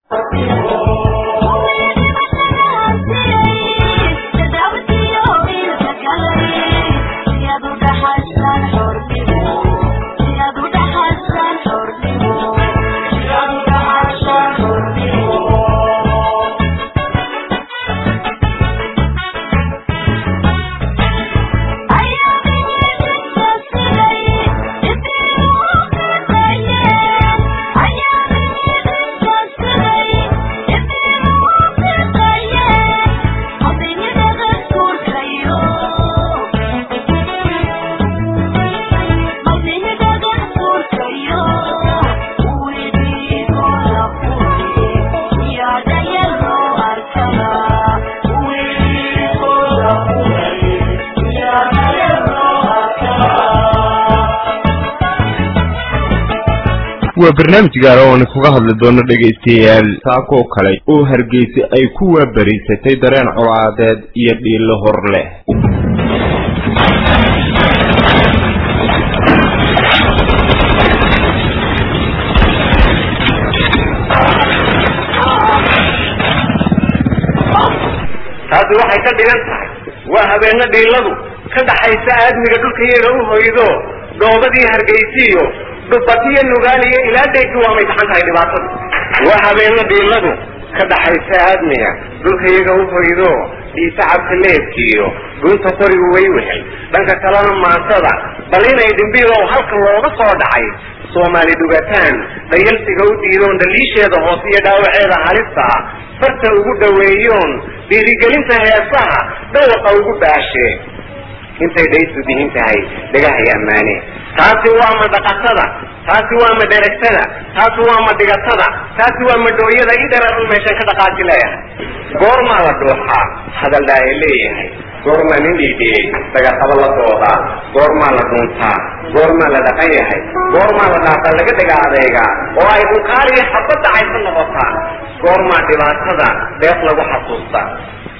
waa barnaamij gaara oo aan kaga hadli doono dhegaystayaal saakoo kale oo hargeysa ay ku waabariisatay dareen colaadeed iyo dhiilo hor leh taasi waxay ka dhigan tahay waa habeeno dhiiladu ka dhaxaysa aadmiga dhulkayaga u hoydo dhoobadii hargeysiiyo dhubatiyo nugaaliyo ilaa dheyki waa may taxan tahay dhibaatadu waa habeeno dhiiladu ka dhaxaysa aadmiga dhulkayaga u hoydo dhiisacabka leebkiiyo dhuunta qorigu way wehel dhanka kalena maasada bal inay dhimbiilow halka looga soo dhacay soomaali dhugataan dhayalsiga u diidoon dhaliisheeda hoose iyo dhaawaceeda halista ah farta ugu dhaweeyoon dhiirigelinta heesaha dhawaqa ugu baashee intay dhaysu dihin tahay dhagahay ammaane taasi waa ma dhaqatada taasi waa ma dheragtada taasi waa ma dhigatada taasi waa ma dhooyada i dhereeran meeshan ka dhaqaaji leeyahay goormaa la dhuuxaa hadaldhaa ee leeyahay goormaa nin dhiidhiyey dagaqabo la doodaa goormaa la dhuuntaa goormaa la dhaqan yahay goormaa la dhaaqa laga dhaga adeegaa oo ay dhunkaaliyo xabadda caysa noqotaa goormaa dhibaatada deeq lagu xasuustaa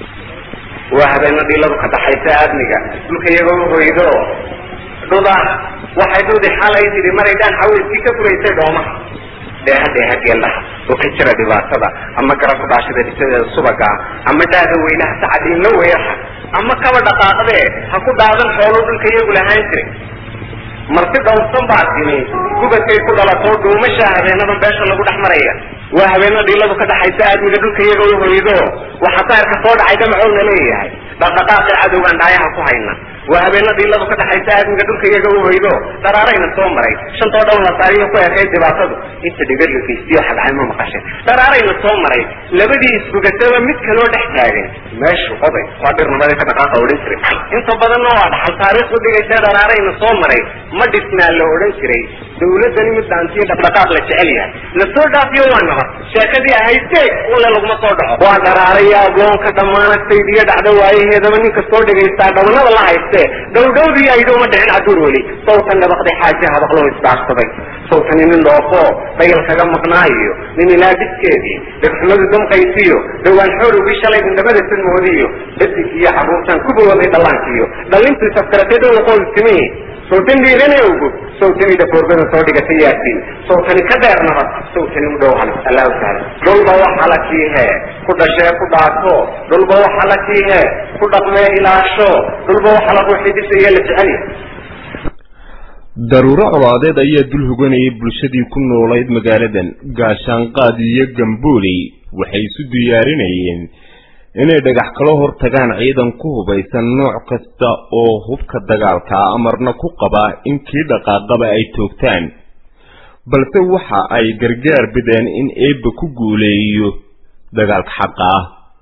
waa habeeno dhiiladu ka dhaxaysa aadmiga dhulka iyagoo u hoydo dhuda waxay dhudi xalay tidhi maray dhaan xaweyskii ka furaysay dhoomaha dheeha dheeha geellaha oo ka jira dhibaatada ama garabka dhaashada dhisadeeda subaga ama dhaada weynaha sacadiinla weeraha ama kaba dhaqaaqdee ha ku dhaadan xoolo dhulka iyagu lahaan jiray marti dhowrsan baa timi gubadkay ku dhalatoo dhuumasha habeenadan beesha lagu dhex maraya waa habeeno dhiiladu ka dhaxaysa aadmiga dhulka iyaga u hoydo waxa saarka soo dhacay damacoona leeyahay dhaqdhaqaaqi cadowgaan dhaayaha ku hayna waa habeeno dhiiladu ka dhaxaysa aadmiga dhulka iyaga u hoydo dharaarayna soo maray shantoo dhown la saariyo ku ekayd dhibaatadu inta dhigar la geystiyo xadcay ma maqashay dharaarayna soo maray labadii isbugataba mid kaloo dhex taagan meeshu oday waa dhirnimada ka dhaqaaqa odhan jiray inta badanna waa dhaxal taariikh u dhigaysa dharaarayna soo maray ma dhisnaa la odhan jiray dawladani mid dhaantiyo dhaqdhaqaaq la jecel yahay lasoo dhaafiyo waa nabad sheekadii ahayd deeg ule laguma soo dhaco waa dharaaraya agoonka dhammaanagtaydiyo dhacdo waayaheedaba ninka soo dhegaystaa dhabanada la haystee dhowdhowdii aydooma dhicin caduur weli sawtan dhabaqday xaaje habaqloo isdaarsaday sawtani nin dhoofo dayal kaga maqnaayo nin ilaa dhiskeedii dhegxumadu damqaysiyo dhowaan xoorugii shalay indhabada sanmoodiyo dhadig iyo xaruurtaan ku bawooday dhallaankiyo dhallintii safkaratee dhowa qoolistimi sawtan dhiiranowgu sawtani dhafoorgada soo dhigatay yaasiin sawtani ka dheer nabad sawtani u dhow halis allahu taala dhulba waxa la kiihe ku dhashee ku dhaato dhulba waxa la kiihe ku dhaqmee ilaasho dhulba waxa lagu xidhisayo la jecel daruuro colaadeed ayaa dul hoganayay bulshadii ku noolayd magaaladan gaashaanqaad iyo gambooley waxay isu diyaarinayeen inay dhagax kala hor tagaan ciidan ku hubaysan nooc kasta oo hubka dagaalka amarna ku qaba in kii dhaqaaqaba ay toogtaan balse waxa ay gargaar bideen in eebba ku guuleeyo dagaalka xaqa ah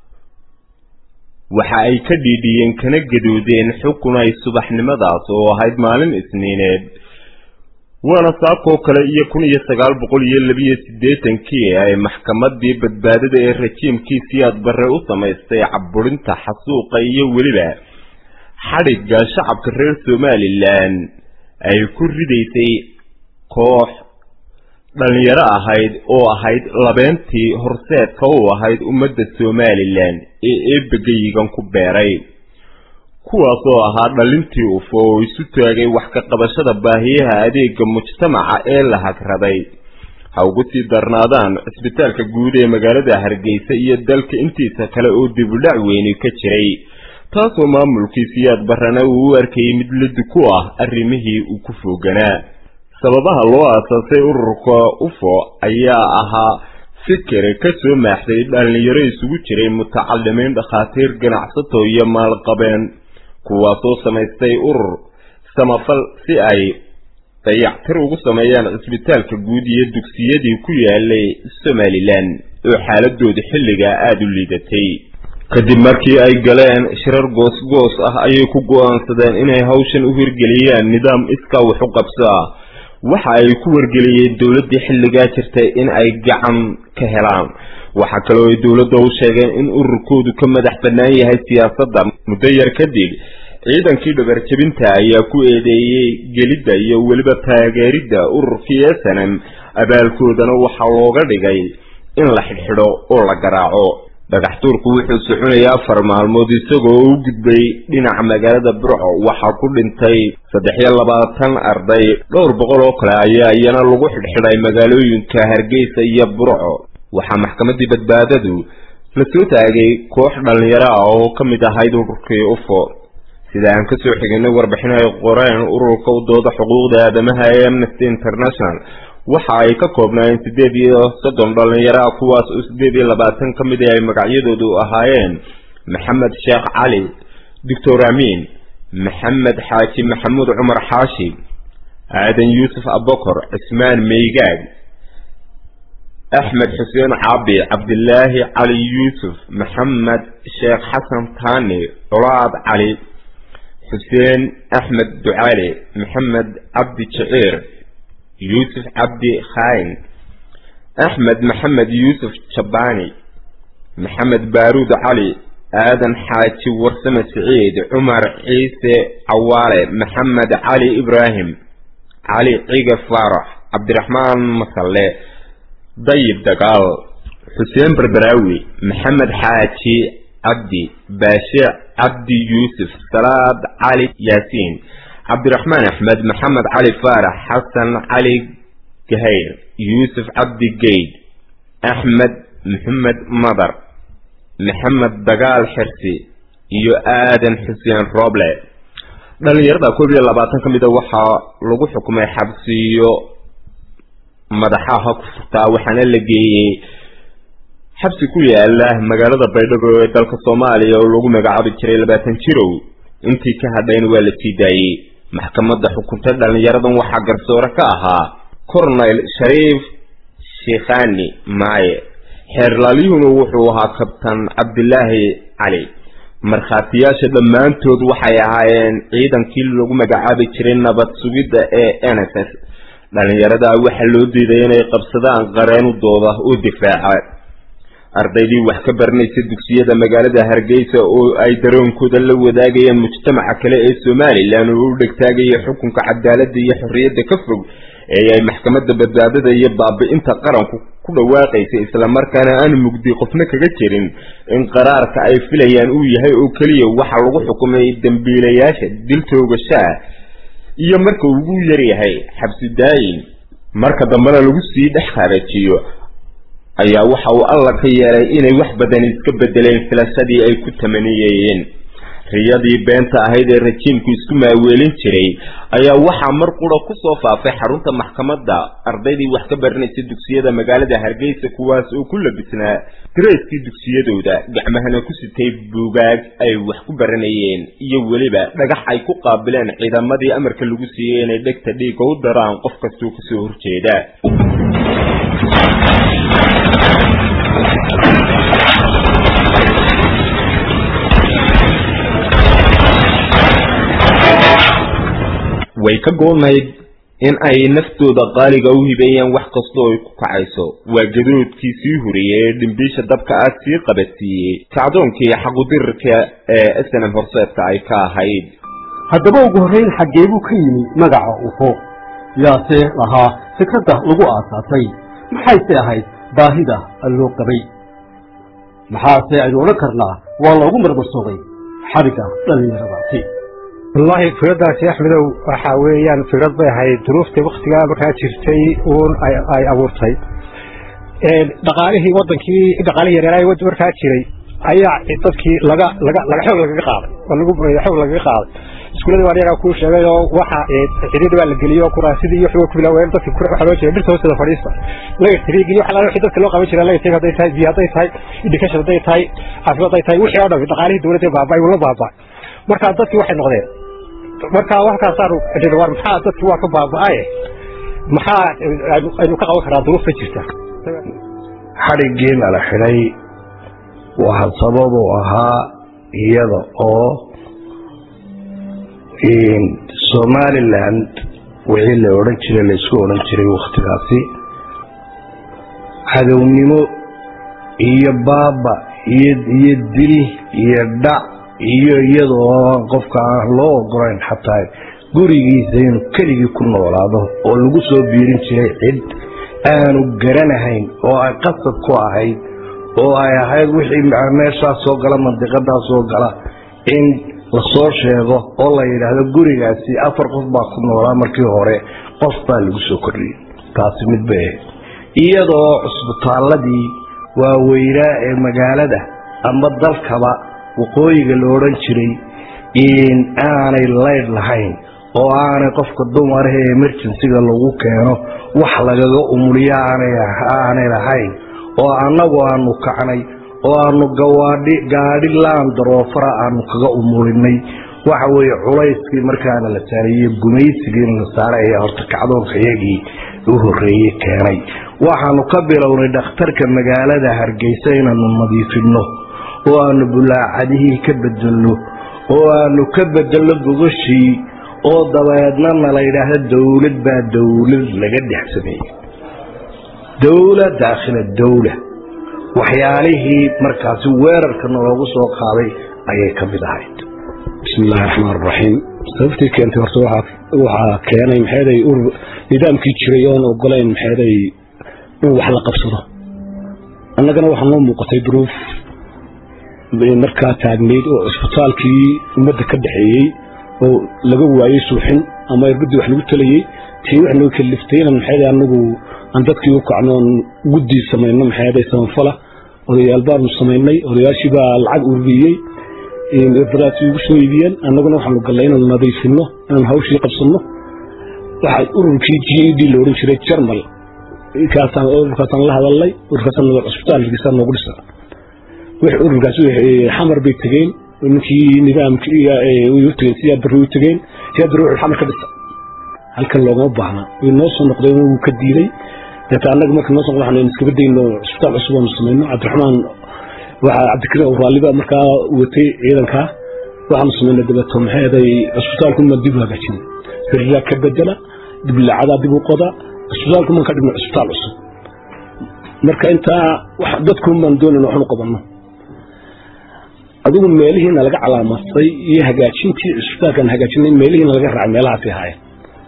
waxa ay ka dhiidhiyeen kana gadoodeen xukun ay subaxnimadaas oo ahayd maalin isniineed waana saakoo kale iyo kun iyo sagaal boqol iyo labiyo siddeetankii ay maxkamadii badbaadada ee rajiimkii siyaad barre u samaystay caburinta xasuuqa iyo weliba xadhigga shacabka reer somalilan ay ku ridaysay koox dhalinyaro ahayd oo ahayd labeentii horseedka u ahayd ummadda somalilan ee eebagayigan ku beeray kuwaasoo ahaa dhalintii ufo oo isu taagay wax ka qabashada baahiyaha adeega mujtamaca ee la hagraday ha ugu sii darnaadaan cisbitaalka guud ee magaalada hargeysa iyo dalka intiisa kale oo dibudhac weyni ka jiray taasoo maamulkii siyaad barrana uu u arkayay mid lidi ku ah arrimihii uu ku fooganaa sababaha loo aasaasay ururka ufo ayaa ahaa fikir ka soo maaxday dhallinyaro isugu jiray mutacalimiin dhakhaatiir ganacsato iyo maalqabeen kuwaasoo samaystay urur samafal si ay dayactir ugu sameeyaan cisbitaalka guud iyo dugsiyadii ku yaalay somalilan oo xaaladooda xilligaa aada u liidatay kadib markii ay galeen shirar goos-goos ah ayay ku go-aansadeen inay hawshan u hirgeliyaan nidaam iskaa wax u qabso ah waxa ay ku wargeliyeen dowladdii xilligaa jirtay in ay gacan ka helaan waxaa kaloo ay dowladda u sheegeen in ururkoodu ka madax bannaan yahay siyaasadda muddo yar kadib ciidankii dhabarjebinta ayaa ku eedeeyey gelidda iyo weliba taageeridda ururkii snm abaalkoodana waxaa looga dhigay in la xidhxidho oo la garaaco dhagax tuurku wuxuu soconayay afar maalmood isagoo u gudbay dhinaca magaalada burco waxaa ku dhintay saddex iyo labaatan arday dhowr boqol oo kale ayaa iyana lagu xidhxidhay magaalooyinka hargeysa iyo burco waxaa maxkamaddii badbaadadu la soo taagay koox dhallinyaro ah oo ka mid ahayd ururkii ufo sida aan kasoo xiginay warbixin ay qoreen ururka u dooda xuquuqda aadamaha ee amnesty international waxa ay ka koobnaayeen siddeed iyo soddon dhallinyaro ah kuwaas oo siddeed iyo labaatan ka mid ay magacyadoodu ahaayeen maxamed sheekh cali doctor amiin maxamed xaaji maxamuud cumar xaashi aadan yuusuf abokor cismaan meygaag axmed xuseen caabi cabdilaahi cali yuusuf maxamed sheekh xasan taani culaad cali xuseen axmed ducaale maxamed cabdi jiciir yuusuf cabdi khaayin axmed maxamed yuusuf jabbaani maxamed baaruud cali aadan xaaji warsame siciid cumar ciise cawaale maxamed cali ibraahim cali ciga faarax cabdiraxmaan masalle dayib dagaal xuseen berberaawi maxamed xaaji cabdi baashe cabdi yuusuf salaad cali yaasiin cabdiraxmaan axmed maxamed cali faarax xasan cali gahayr yuusuf cabdi geyd axmed maxamed madar maxamed dagaal xirsi iyo aadan xuseen rooble dhallinyarada koob iyo labaatan ka mida waxaa lagu xukumay xabsiyo madaxaha ku furtaa waxaana la geeyey xabsi ku yaala magaalada baydhabo ee dalka soomaaliya oo lagu magacaabi jiray labaatan jirow intii ka hadhayna waa la sii daayey maxkamadda xukunta dhallinyaradan waxaa garsoore ka ahaa cornel shariif shikhani maaye xeerlaalyuhuna wuxuu ahaa kabtan cabdilaahi cali markhaatiyaasha dhammaantood waxay ahaayeen ciidankii lagu magacaabi jiray nabad sugidda ee n s s dhallinyarada waxaa loo diiday inay qabsadaan qareenudooda oo difaaca ardaydii wax ka baranaysa dugsiyada magaalada hargeysa oo ay daroonkooda la wadaagayeen mujtamaca kale ee somalilan oo u dhegtaagaya xukunka cadaaladda iyo xorriyadda ka fog ee ay maxkamadda badbaadada iyo baabi-inta qaranku ku dhawaaqaysa islamarkaana aan mugdi qofna kaga jirin in qaraarka ay filayaan uu yahay oo keliya waxa lagu xukumay dembiilayaasha dil toogashaa iyo marka ugu yaryahay xabsi daayin marka dambena lagu sii dhex kharajiyo ayaa waxa uu alla ka yeelay inay wax badan iska bedeleen filashadii ay ku tamaniyeyeen riyadii beenta ahayd ee rajiimku isku maaweelin jiray ayaa waxaa mar qura kusoo faafay xarunta maxkamadda ardaydii wax ka baranaysa dugsiyada magaalada hargeysa kuwaas oo ku labisnaa dareyskii dugsiyadooda gacmahana ku sitay buugaag ay wax ku baranayeen iyo weliba dhagax ay ku qaabileen ciidamadii amarka lagu siiyey inay dhegta dhiigga u daraan qof kastoo kasoo horjeeda way ka goonayd in ay naftooda qaaliga u hibeeyaan wax kastoo ay ku kacayso waa gadoodkii sii horiyey ee dhimbiisha dabka ah sii qabadsiiyey kacdoonkii xaqudirirka ee snm horseedka ay ka ahayd haddaba ugu horrayn xaggee buu ka yimi magaca ufo yaase lahaa fikradda lagu aasaasay maxayse ahayd baahida loo qabay maxaase aynu odhan karnaa waa loogu marmarsoogay xadhigga dhallinyaradaasi wallaahi fikradaasi axmedow waxa weeyaan fikrad bay ahayd duruuftii waktigaa markaa jirtay uun ay abuurtay dhaqaalihii wadankii dhaqaalihii yareeraay markaa jiray ayaa dadkii laga laga laga xoog lagaga qaaday oo lagu xoog lagaga qaaday iskuuladii waan yagaa kuu sheegay oo waxa xiriir baa la geliyay kuraasidii iyo xugo ku bilaaween dadkii waxa loo jeeday dhirta hoosteeda fadhiista laga tiriig iyo waxa wixii dadka loo qaban jiray laga tiriig hadday tahay biyo hadday tahay education hadday tahay caafimaad hadday tahay wixii oo dhan dhaqaalihii dawladda baabay wala baabay marka dadkii waxay noqdeen marka waxkaasaan war maxaa dadkii waa ka baaba'ay maxaa aynu ka qaban karaa duruufta jirta xadhiggii nala xidhay waxa sababu ahaa iyada oo somaliland wixii la odhan jiray laysku odhan jiray wakhtigaasi cadownimo iyo baaba iyo iyo dil iyo dhac iyo iyadoo aan qofka aan loo ogolayn xataa gurigiisa inuu keligii ku noolaado oo lagu soo biirin jiray cid aanu garanahayn oo ay qasab ku ahayd oo ay ahayd wixii meeshaas soo gala mandiqadaas soo gala in lasoo sheego oo la yidhaahdo gurigaasi afar qof baa ku noolaa markii hore qof baa lagu soo kordhiyey taasi mid bay ahayd iyadoo cusbitaaladii waaweynaa ee magaalada ama dalkaba waqooyiga la odhan jiray in aanay laydh lahayn oo aanay qofka dumaraha ee emergencyga lagu keeno wax lagaga umuliyo aanay lahayn oo annagu aanu kacnay oo aanu gawaadhi gaadhi laandaroofara aanu kaga umulinay waxa weeye culayskii markaana la saarayey gumaysigiina la saaray ayaa horta kacdoonka iyagii u horreeyey keenay waxaanu ka bilownay dhakhtarka magaalada hargeysa inaanu nadiifinno oo aanu bulaacadihii ka bedelno oo aanu ka bedelno gogashii oo dabeedna na la yidhaahdo dowlad baa dowlad laga dhex sameeyey dowla daakhila dowla waxyaalihii markaasi weerarka naloogu soo qaaday ayay ka mid ahayd bismillahi raxmaan raxiim sababtii keentay horta waxaa keenay maxeeday urur nidaamkii jiray oon ogolayn maxeeday in wax la qabsado annagana waxaa noo muuqatay duruuf markaa taagnayd oo cisbitaalkii ummadda ka dhexeeyey oo laga waayey suuxin ama irbadii wax lagu talayey tii wax noo kaliftay inan maxeeday anagu aan dadkii u kacno oon guddii samayno maxeeday samanfala odayaal baanu samaynay odayaashii baa lacag ururiyey irbadaasi ugu soo iibiyeen annaguna waxaanu gallay inaanu nadiifino inaanu hawshii qabsanno waxa ururkii g e d la odhan jiray jarmal kaasaan ururkaasaan la hadalnay ururkaasaan cusbitaalkiisa noogu dhisa wix ururkaas xamar bay tegeen ninkii nidaamkii u tegeen siyaa bari u tegeen siyaa bari wuxuu xamar ka dhisa halkan loogama baahna way noo soo noqdeen wuu ka diiday deeta annaga marka noo soo noqdo waxaan iskaba dayno cusbitaal cusub aanu samayno cabdiraxmaan waxaa cabdikariim awraaliba markaa watay ciidankaa waxaanu samaynay dabeeto maxeeday cusbitaalku ma dib u hagaajin sariiraa ka bedela diblacadaa dib u qoda cusbitaalku maan ka dhigno cusbitaal cusub marka intaa dadkuun baan doonayna waxnu qabanno adigu meelihiina laga calaamadtay iyo hagaajintii cusbitaalkaan hagaajinay meelihiina laga raacay meelahaasi ahaayeen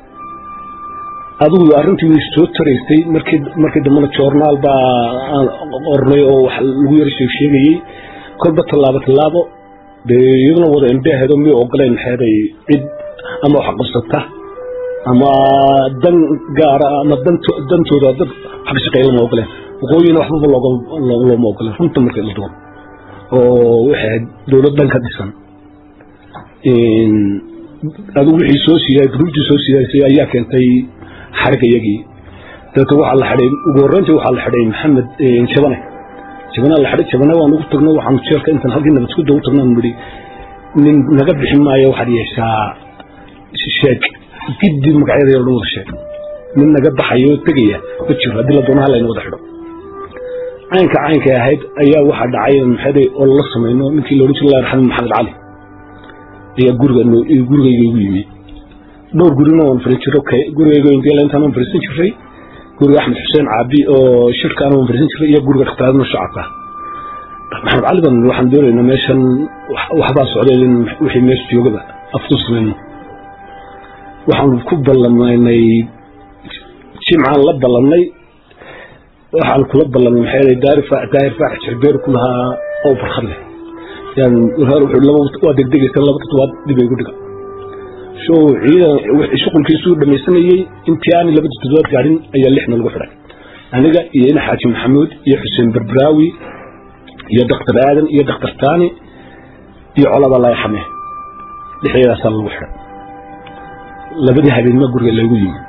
adigu arrintii way soo taraysay markii markii dambena joornaal baa ornay oo wax lagu yara sheeg sheegayey kolba tallaabo tallaabo dee iyaduna wada indheheedo miyay ogoleen maxeeday cid ama wax qabsata ama dan gaara ama dantooda dad wax ka shaqeeya lama ogoleen waqooyina waxbaba looma ogoleen runta markay la duwan oo waxay ahayd dowlad dhan ka dhisan adigu wixii soo siiyay gruubtii soo siyaysay ayaa keentay xarig iyagii dabeeto waxaa la xidhay ugu horreyntii waxaa la xidhay maxamed jabane jabane la xidhay jabane waan ugu tagno waxaanu jeelka intaan halkii nabadgudda ugu tagno nidhi nin naga bixi maayo waxaad yeeshaa sheeg giddi magacyada oo dhan wada sheeg nin naga baxayo tegaya ma jiro haddii la doono halayna wada xidho caynka caynkay ahayd ayaa waxaa dhacay maxaday oo lala samayno ninkii la odhan jiray allah raxme maxamed cali ayaa guriga gurigayga igu yimi dhowr gurina waan fariin jiro gurigayga ingela intaan waan fariisan jiray guriga axmed xuseen caabi oo shirkaana waan fariisan jiray iyo guriga dhaktaadna shacabka maxamed cali ban waxaan doonaynaa meeshan waxbaa socdeen in wixii meesha joogaba aftu samayno waxaan ku ballamaynay jimcaan la ballanay waxaan kula ballamay maxay daahir faax jirbeer ku lahaa oo farxad leh waa degdegaysa laba toddobaad dib ay gu dhiga show ciidan shuqulkiisuu dhamaysanayey intii aan laba toddobaad gaadhin ayaa lixna lagu xidhay aniga iyo ina xaaji maxamuud iyo xuseen berberaawi iyo daktar aadan iyo daktar taani iyo colada layaxame lixdeedaasaa lagu xidhay labadii habeenma guriga lagu yimi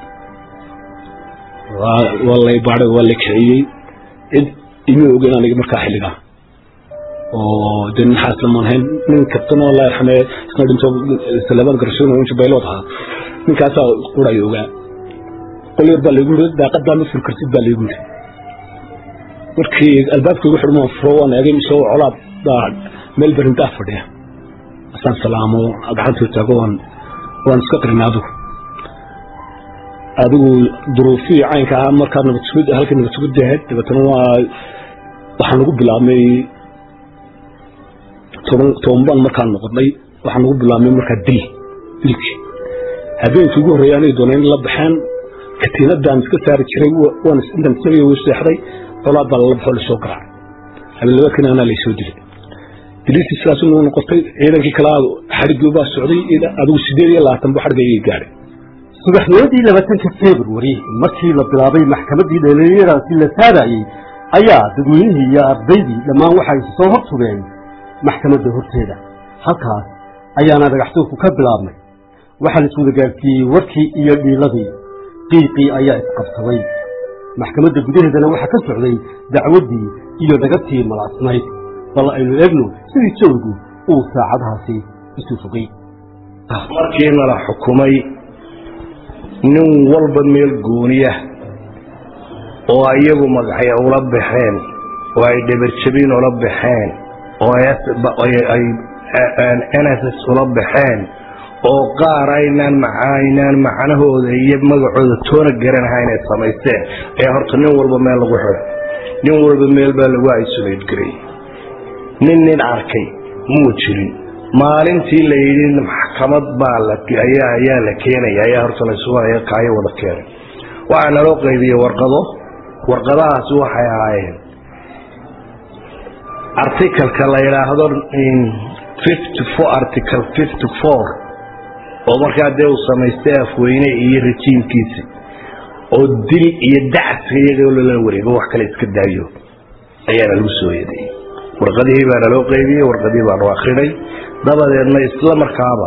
waa lay baaday waa la kiciyey cid ima ogeyn aniga markaa xilligaa oo de nin xaaslamaan hayn nin kabtanoo la yarxame isna dhinto salamaan garsoon inta baylood ahaa ninkaasaa qurayo ogaa qol yar baa laygu yiri daaqadaa ma furi kartid baa laygu yiri markii albaabka igu xidhmaan furo waan eegay mise colaad baa meel berindaa fadhiya asaan salaamo gacantoo taago waan waan iska qirinay adigu adigu duruufihii caynka ahaa markaa nabadsugid halkii nabadsugid ahayd dabeetana waa waxaan lagu bilaabmay toban toban baan markaan noqonay waxaan lagu bilaabmay markaa dil dilkii habeenkii ugu horreeyay anay dooneen la baxeen katiinadaan iska saari jiray waan intaan isaga way seexday colaad baa lala baxoo lasoo garaacay habeen labaadkina anaa laysoo dilay diliistii sidaas inuu noqotay ciidankii kale xadhiggii baa socday adigu sideed iyo labaatan bu xadhigayay gaadhay subaxnimadii labaatanka februari markii la bilaabay maxkamaddii dhalinyaradaasi la saarayey ayaa dadweynihii iyo ardaydii dhammaan waxay soo hor tugeen maxkamadda horteeda halkaas ayaana dhagaxtuurku ka bilaabmay waxaa la iswada gaarsiiyey warkii iyo dhiiladii qiiqii ayaa isqabsaday maxkamadda gudaheedana waxaa ka socday dacwaddii iyo dhagabtii malaasnayd bal aynu eegno sidii jawigu uu saacadahaasi isu fogay markiina la xukumay nin walba meel gooniya oo iyagu magacyo ula baxeen oo ay dhabarjabin ula baxeen oo ay nss ula baxeen oo qaar aynaan aynaan macnahooda iyo magacooda toona garanaha inay samaysteen ayaa horta nin walba meel lagu xidhay nin walba meel baa lagu isolate garay nin nin arkay muu jirin maalintii la yidhi maxkamad baa ayaa la keenaya ayaa horta layskaayo wada keenay waxaa naloo qaybiyey warqado warqadahaasi waxay ahaayeen articalka la yidhaahdo article fifty four oo markaa dee uu samaystay afweyne iyo rajiimkiisi oo dil iyo dacska iyagoo lala wareego wax kale iska daayo ayaana lagu soo yeedayey warqadihii baa naloo qaybiyey warqadihii baanu akrinay dabadeedna isla markaaba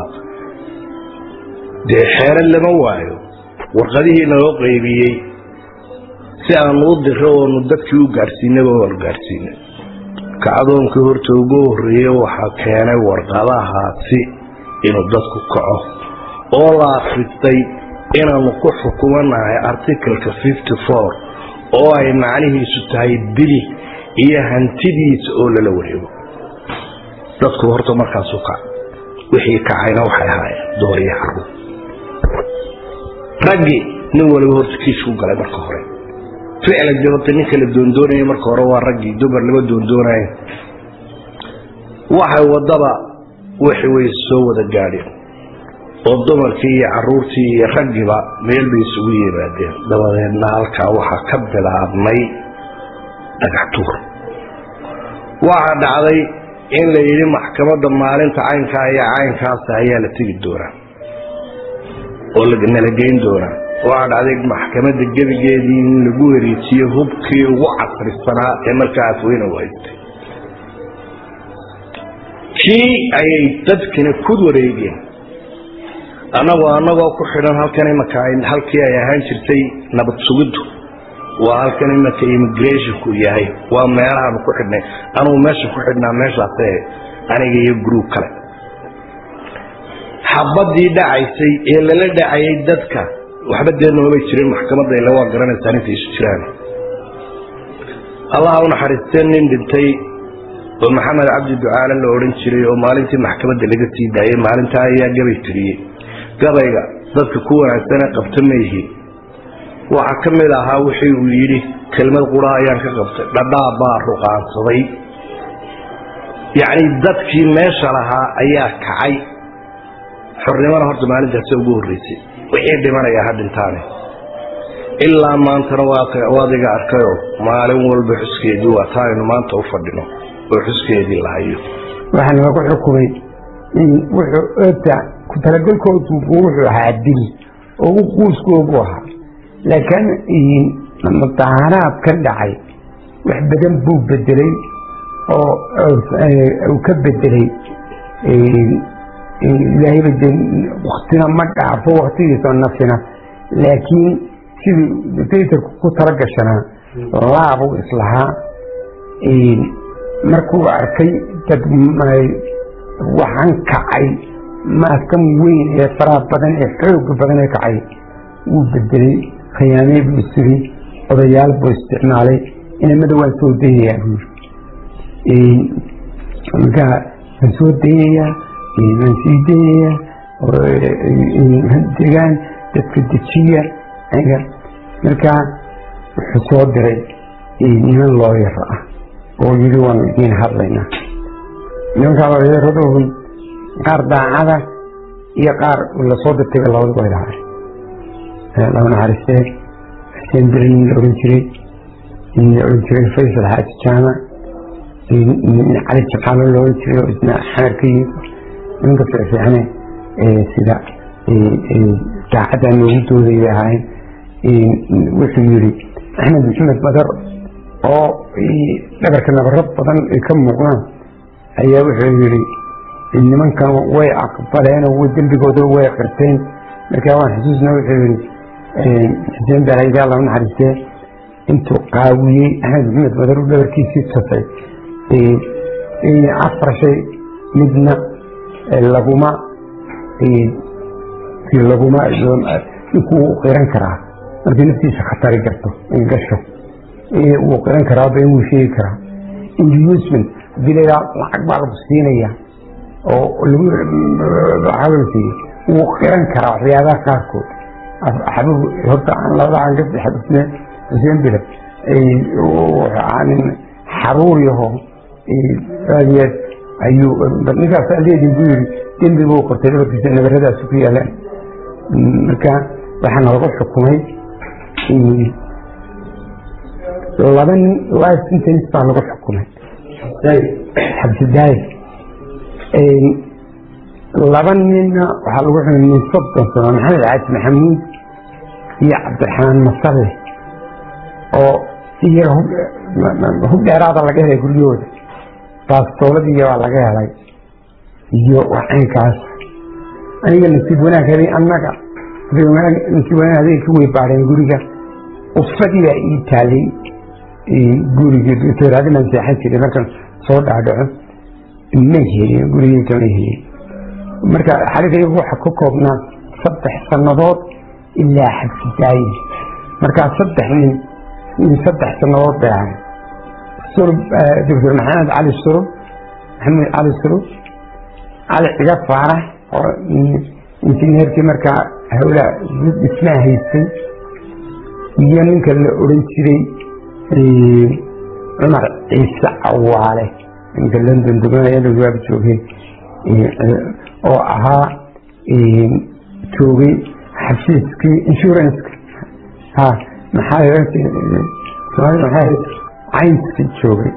dee xeeran lama waayo warqadihii naloo qaybiyey si aanu u diro oonu dadkii u gaadhsiinaba waanu gaadhsiinay kacdoonkii horta ugu horreeye waxaa keenay warqadahaasi inuu dadku kaco oo la akristay inaanu ku xukumanahay articleka fifty four oo ay macnihiisu tahay dili iyo hantidiisa oo lala wareego dadku horta markaasu kac wixii kacayna waxay ahaayeen dooriyo xaruun raggii nin waliba horta kiisku galay marka hore ficlan de horta ninka la doondoonaya marka hore waa raggii dumar lama doondoonayo waxay wadaba wixii way soo wada gaadheen oo dumarkii iyo caruurtii iyo raggiiba meel bay isugu yimaadeen dabadeedna halkaa waxaa ka bilaabmay dhagax tuur waxaa dhacday in la yidhi maxkamadda maalinta caynkaa iyo caynkaasa ayaa la tegi doonaa oo nala geyn doonaa waxaa dhacday maxkamadda gebigeedii in lagu wareejiyo hubkii ugu casrisanaa ee markaa afweyne u haystay kii ayay dadkina ku wareegeen annagoo annagoo ku xidhan halkan imaka halkii ay ahaan jirtay nabad sugiddu waa halkan imaka immigrationku yahay waa meelahaanu ku xidhnay anugu meesha ku xidhnaa meeshaase aniga iyo gruub kale xabadii dhacaysay ee lala dhacayay dadka waxba dee noomay jirin maxkamadda ila waa garanaysaan intay isu jiraan allaha u naxariistee nin dhintay oo maxamed cabdi ducaale la odhan jiray oo maalintii maxkamadda laga sii daayay maalintaa ayaa gabay tiriyey gabayga dadka ku wanaagsane qabta maihi waxaa ka mid ahaa wixii uu yidhi kelmad qura ayaan ka qabtay dhadhaa baa ruqaansaday yacni dadkii meesha lahaa ayaa kacay xornimona horta maalintaasi ugu horreysay wixii dhimanaya ha dhintaane ilaa maantana waad iga arkayoo maalin walba xuskeedii waa taa aynu maanta u fadhino oo xuskeedii la hayo waxaa lagu xukumay wuxuu ota ku talagalkoodu wuxuu ahaa dil oo u quuskoobu ahaa laakiin mudaaharaad ka dhacay wax badan buu bedelay oo uu ka bedelay ilaahayba de waktina ma dhaafo waktigiisoo nafsina laakiin sidii dictatorku ku talagashanaa laabuu islahaa markuu arkay dad waxaan kacay maaskan weyn ee faraha badan ee xooga badan ee kacay wuu bedelay khiyaamey buu isiri odayaal buu isticmaalay inamada waan soo dayayaa buu yiri markaa waan soo dayayaa waan sii dayayaa degaan dadka dejiya markaa wuxuu soo diray niman looyar ah oo yidhi waanu idiin hadlaynaa nimankaa looyaradoohun qaar daacada iyo qaar lasoo dirtayba labadaba ay lahaay laba naxariistee xuseen beri nin la ohan jiray nin la ohan jiray faysal xaaji jaamac nin cali jabxaalo la ohan jiray oo isna xamar ka yimid nimanka fiicfiicane sida daacadda noogu dooday bay ahaayeen wuxuu yidhi axmed maxamed badar oo dhabarka nabaro badan ay ka muuqdaan ayaa wuxuu yidhi nimankan way aqbaleen oo dembigooda way qirteen markaa waan xusuusna wuxuu yidhi xuseen barayda alla naxariistee intuu qaawiyey axmed maxamed badar u dhabarkiisii tasay afar shay midna laguma laguma ninkuu qiran karaa markii naftiisa khatari garto gasho wuu qiran karaa been wuu sheegi karaa inducement hadii laydhaa lacag baa lagu siinaya oo lagu hadal siiye wuu qiran karaa waxyaabaha qaarkood xabib horta labada aan ka xabisne xuseen bile nin xaruur yaho aadyeed ayuu ninkaas leedin buu yiri dembi buu qortay dhabarkiisa nabaradaasi ku yaalaan marka waxaana lagu xukumay laba nin life sentence baa lagu xukumay xabsidaayir laba ninna waxaa lagu xumay min soddon sano maxamed caaji maxamuud iyo cabdiraxmaan masalle oo iyaga hub dheeraada laga helay guryahooda baastooladii baa laga helay iyo wacaynkaas aniga nasiib wanaag helay annaga nasiib wanaag adeeg ka wey baadheen guriga ufadii baa ii taalay gurigii doctoraadiman seexan jiray markan soo dhaadhaco may helin gurigii kama helin marka xaligaygu waxa ka koobnaa saddex sannadood ilaa xabsidaaye markaa saddex nin min saddex sannadood bay ahay surub doctor maxamed cali surub maxamed cali surub cali ciga faarax oo injineerkii markaa hawlaa dhismaa haystay iyo ninka la odhan jiray cumar ciise cawaale ninka london duganaya waaba joogay oo ahaa joogay xafiiskii insuranceka ha maxaa caynska joogay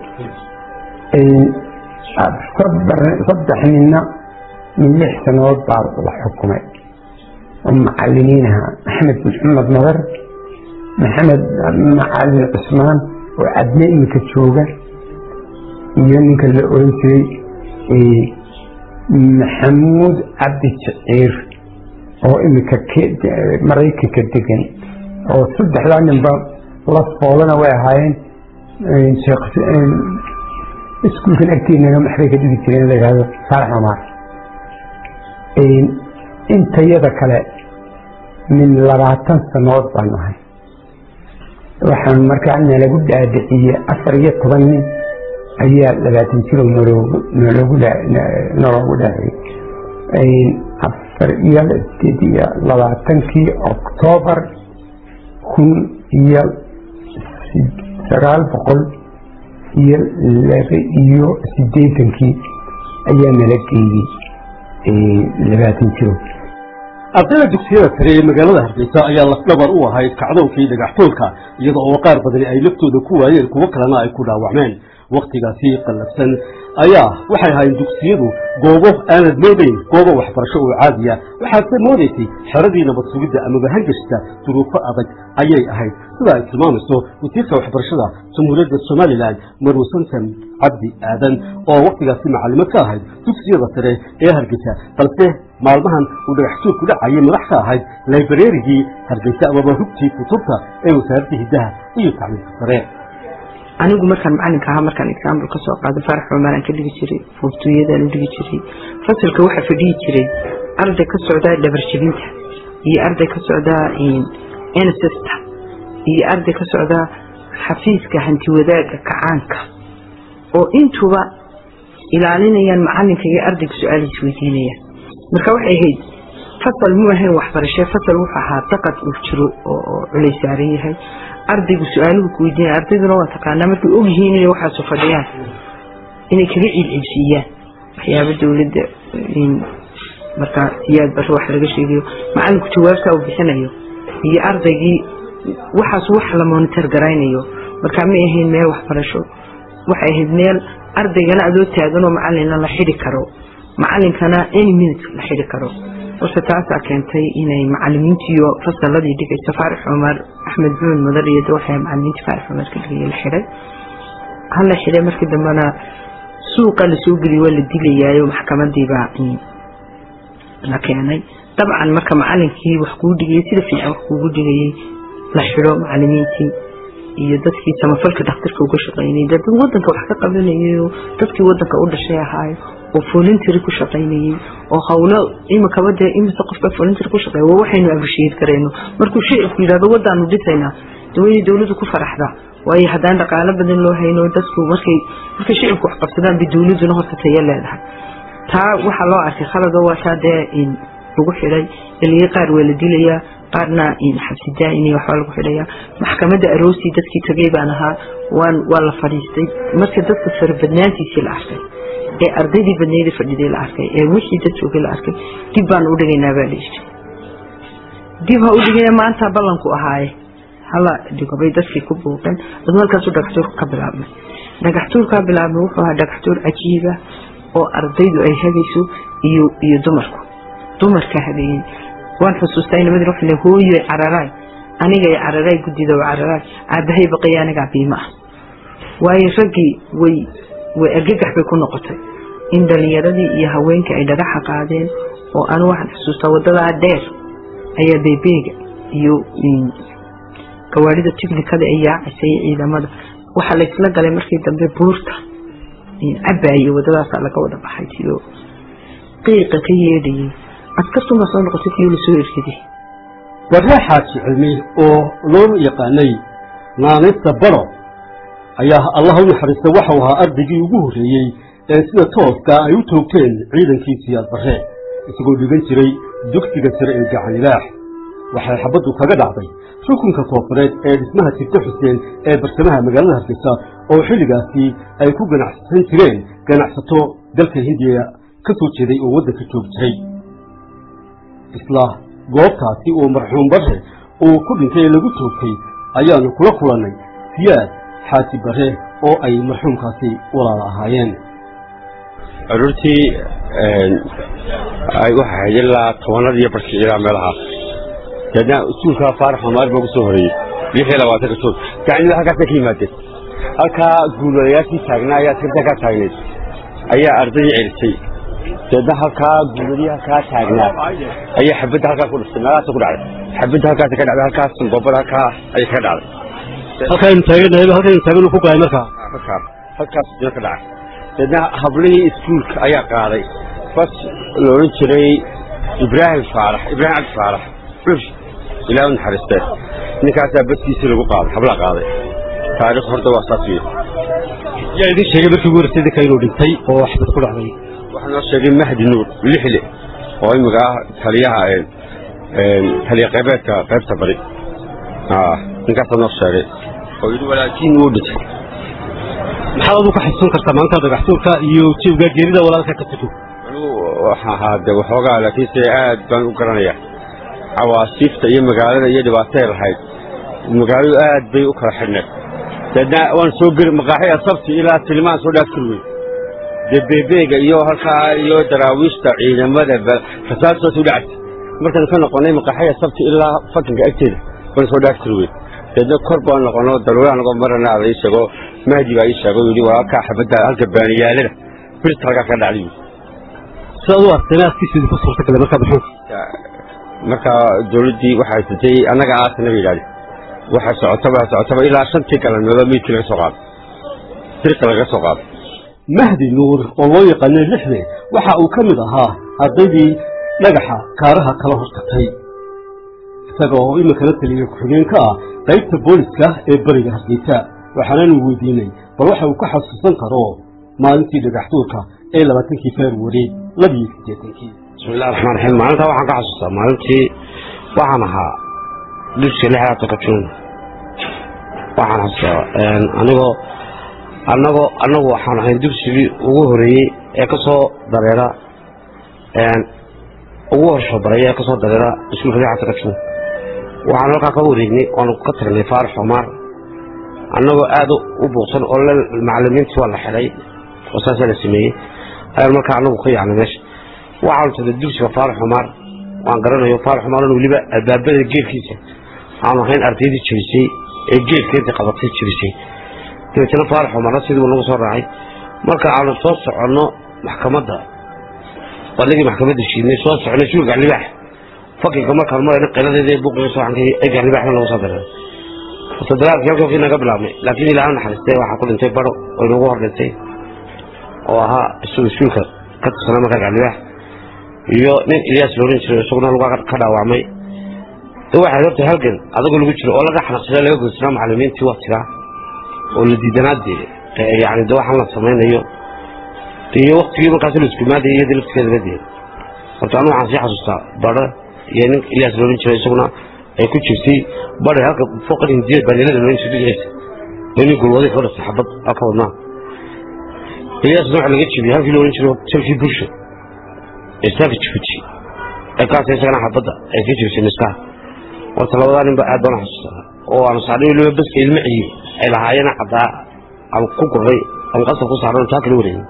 saddex ninna min lix sanadood baa la xukumay oo macalimiinaha axmed maxamed nadar maxamed macalin cusmaan oo cadne iminka jooga iyo ninka la oran jiray maxamuud cabdi jaciir oo iminka maraykanka degan oo saddexdaa ninba la foolana way ahaayeen iskuulkan agteenana maxbay ka dhigi jireen la yihahdo saalax cumar intayada kale min labaatan sanood baan ahay waxaan markaa nalagu dhaadhiciye afar iyo toban nin ayaa labaatan jiro nloogu dhaadhiciyey afar iyo sideed iyo labaatankii oktoobar kun iyo sagaal boqol iyo laba iyo sideetankii ayaa nala geeyey labaatan jiro ardayda dugsiyada sare ee magaalada hargeysa ayaa lafdhabar u ahayd kacdoonkii dhagaxtoolka iyada oo qaar badani ay laftooda ku waayeen kuwo kalena ay ku dhaawacmeen wakhtigaasi qallafsan ayaa waxay ahaayeen dugsiyadu goobo aanad moodayn goobo waxbarasho oo caadiya waxaadse moodaysay xeradii nabad sugidda amaba hangashta duruufo adag ayay ahayd sida ay tilmaamayso wasiirka waxbarashada jamhuuriyadda somalilan marwe santan cabdi aadan oo wakhtigaasi macallimad ka ahayd dugsiyada sare ee hargeysa balse maalmahan uu dhagaxsuur ku dhacayay madax ka ahayd laibrarigii hargeysa amaba hugtii kutubta ee wasaaradda hiddaha iyo tacliimka sare anigu markaan macalinka ahaa markaan example kasoo qaado farax cumaraan ka dhigi jiray fuftuyadaan u dhigi jiray fasalka waxaa fadhihi jiray arday ka socdaa dhabarjabinta iyo arday ka socdaa nssta iyo arday ka socdaa xafiiska hantiwadaaga kacaanka oo intuba ilaalinayaan macalinka iyo ardayga su-aalihiis weydiinayaan marka waxay ahayd fasal mu ahayn waxbarashe fasal wuxuu ahaa daqad uu jiro oo culay saaran yahay ardaygu su-aaluhu ku weydiinaya ardayduna waa taqaanaa markay ogyihiin inay waxaasu fadhiyaan inay kaga ciilciilsiiyaan waxyaaba dowladda markaa siyaad barre wax laga sheegayo macalinku jawaabtaa uu bixinayo iyo ardaygii waxaas wax la monitor garaynayo markaa may ahayn meel waxbarasho waxay ahayd meel ardaygana adoo taaganoo macalina la xidi karo macalinkana any minute la xidi karo horta taasaa keentay inay macalimiintiiyo fasaladii dhigaysa faarax cumar axmed buun mudar iyo waxay macalimiintii faarax cumar ka dhigay la xiday hala xiday markii dambena suuqa lasoo geliy waa la dilayaayo maxkamadiibaa la keenay dabcan marka macalinkii wax kuu dhigayay sida fiican wax kuugu dhigayay la xido macalimiintii iyo dadkii samafalka dhakhtarka uga shaqaynayay dad wadanka wax ka qabanayay dadkii wadanka u dhashay ahaayo oo voluntary ku shaqaynayay oo hawlo imikaba dee imise qofka voluntary ku shaqeeya waa waxaynu abrishiyeed garayno markuu shicibku yidhahdo wadaanu dhisaynaa dee waa inay dowladdu ku faraxdaa waayo haddaan dhaqaalo badan loo hayno dadku markay markay shicibku wax qabsadaan bay dowladduna horta tayo leedahay taa waxaa loo arkay khalado waa taa dee lagu xidhay iliyay qaar waa la dilayaa qaarna xabsidaa in waxbaa lagu xidhayaa maxkamadda aroosi dadkii tagay baan ahaa waan waa la fadhiistay marka dadka farabadnaantiisii la arkay ee ardaydii badnayda fadhiday la arkay ee wixii dad joogay la arkay dib baan u dhigaynaa baa dhihi dib ha u dhigaya maanta ballanku ahaaye hala dhigo bay dadkii ku buuqeen aduu halkaasu dhagaxtuurka ka bilaabmay dhagaxtuurkaa bilaabmay wuxuu ahaa dhagaxtuur cajiiba oo ardaydu ay hagayso iyo iyo dumarku dumarka habeeyey waan xusuustaa inamadii waxa le hooyo cararaay aniga ay cararaay guddida oo cararaay aabahay baqaya anigaa biima ah waayo raggii way way argagax bay ku noqotay in dhalinyaradii iyo haweenkii ay dhagaxa qaadeen oo anu waxaan xusuustaa wadadaa dheer ayaa beebeega iyo gawaarida tiknikada ay yaacisay ciidamada waxaa laysla galay markii dambe buurta cabaaye wadadaasaa laga wada baxay iyo qiiqa ka yeedhayay askartunbaa soo noqotay kii lasoo ergiday warree xaaji cilmi oo loo yaqaanay naanaysta baro ayaa allah u naxariista waxau ahaa ardaygii ugu horreeyey ee sida tooska ay u toogteen ciidankii siyaad barre isagoo dhigan jiray dugsiga sare ee gacanilaax waxay xabaddu kaga dhacday rukunka koofureed ee dhismaha jirta xuseen ee barsamaha magaalada hargeysa oo xilligaasi ay ku ganacsan jireen ganacsato dalka hindiya ka soo jeeday oo waddanka joogi jiray isla goobtaasi oo marxuum barre uu ku dhintay ee lagu toogtay ayaanu kula kulannay siyaad xaaji barre oo ay marxuumkaasi walaala ahaayeen aroortii waxay ahayd ilaa tobanada iyo barkii ilaa meelahaas deedna usuulka faarax xumaar baa kusoo horeeyey lixii labaatanka joog gacnida halkaasa ka yimaadeen halkaa guulwadayaashii taagnaa ayaa askarta halkaa taagnayd ayaa ardaydii celisay deedna halkaa guuladii halkaa taagnaa ayaa xabadda halkaa ku dhistay meelahaasa ku dhacday xabadda halkaasa ka dhacday halkaas goobada halkaa ayay kaga dhacday halkaaynu taaganahay halkaynu taaganu ku gaay markaa halkaas halkaas dina ka dhacay deedna hablihii iskuulka ayaa qaaday bas la odhan jiray ibraahim faarax ibraahim cabdi faarax cur ilaa u naxariistee ninkaasaa badkiisii lagu qaaday hablaa qaaday taariikh horta waa saas wey yaa idin sheegay markii ugu horeysay dadka inuu dhintay oo xabad ku dhacday waxaa noo sheegay mahdi nuur lixle oo imika ah taliyaha taliya qaybeedka qaybta bari ninkaasaa noo sheegay oo yidhi walaakiin wuu dhintay maxaad adu ka xasuusan kartaa maanta dhagaxtuurka iyo jiibga geerida walaalka ka tuko anigu waxaa ahaa de waxoogaa laakiinse aad baan u garanaya cawaasiifta iyo magaalada iyo dhibaatay lahayd magaaladu aad bay u kala xidhneed deedna waan soo geli maqaaxi asabti ilaa tilmaan soo dhaaf kul wey dee beebeega iyo halkaa iyo daraawiishta ciidamada rasaastoosa u dhactay markaan ka noqonay maqaxaya sabti ilaa fakinka agteeda baan soo dhaaf kari weyn deedna kor baan noqono daruura anagoo marana ada ii sheego mahdi baa ii sheego yidhi walaalkaa xabadda halka baaniyaalada birta halkaa ka dhacday yidhi sidaad u arteen askiisidii ku suurtagalay markaa bixinka marka dawladdii waxay haysatay annaga aasana bay yidhahdeen waxa socotaba socotaba ilaa shantii galabnoodo meydkii laga soo qaaday dirka laga soo qaaday mahdi nuur oo loo yaqaanay lixde waxa uu ka mid ahaa ardaydii dhagaxa kaaraha kala hortagtay isaga oo iminkana taliya ku-xigeen ka ah qaybta booliska ee beriga hargeysa waxaanaanu weydiinay bal waxa uu ka xasuusan karo maalintii dhagaxtuurka ee labaatankii februari labiyo siddeetankii bismillahi raxmaan raxiim maalintaa waxaan ka xasuustaa maalintii waxaan ahaa dugsiga lixdaatan ka juun waxaan xasuustaa anigoo anagoo annagu waxaan ahayn dugsigii ugu horeeyey ee ka soo dareera ugu horsho baray ee ka soo dareera iskuulka lixdaatan ka juun waxaan halkaa ka wareegnay oonu ka tagnay faarax xumaar annagoo aad u buuqsan oo macalimiintii waa la xidhay oo saasaa la sameeyey ayaan markaa annagu ka yaacnay meesha waxaanu tagnay dugsiga faarax xumaar waan garanayo faarax xumaaran weliba albaabada geelkiisa aanu ahayn ardaydii jebisay ee geelka intay qabatay jebisay dabeetana faarax xumaarna sidii uu nagu soo raacay marka aanu soo soconno maxkamadda waligii maxkamadda shiidnay soo soconay suuga libaax fakinka markaan marayna qiladeeda ee buuqiga soocankii ee gaalibaaxna lagu soo dareeray horta dagaalkii halkankii naga bilaabnay laakiin ilaaha naxariistay waxaa ku dhintay baro oo inagu hor dhintay oo ahaa isagu iskuulka ka tirsanaa markaa gaalibaax iyo nin ilyaas looran jiray isaguna lugaa ka dhaawacmay waxay horta halgan adagoo lagu jiro oo laga xanaqsada laga goysnaa macalimiintii waktigaa oo la diidanaadee yani de waxaan la samaynayo iyo waktigii markaas la iskumaadaya iyadii laftigeeda la deed horta anu waxaan sii xasuustaa baro iyo nin ilyaas looran jiray isaguna ay ku jirtay bari halka fooqan hindiyad baanilada looran jirtay dhigaysa oo nin gulwaday ka dhasay xabad halka wadnaa ilyaasna waxa laga jebiyey halkii looran jiray salkii bulsho isaga jibuuti ee kaasa isagana xabadda ay ka jebisay miskaha horta labadaa ninba aad baan xasuustaa oo aanu saarnay weliba baska ilma ciyi ay lahaayeen caddaa aan ku gurray aan qasab ku saarno taa kala wareegin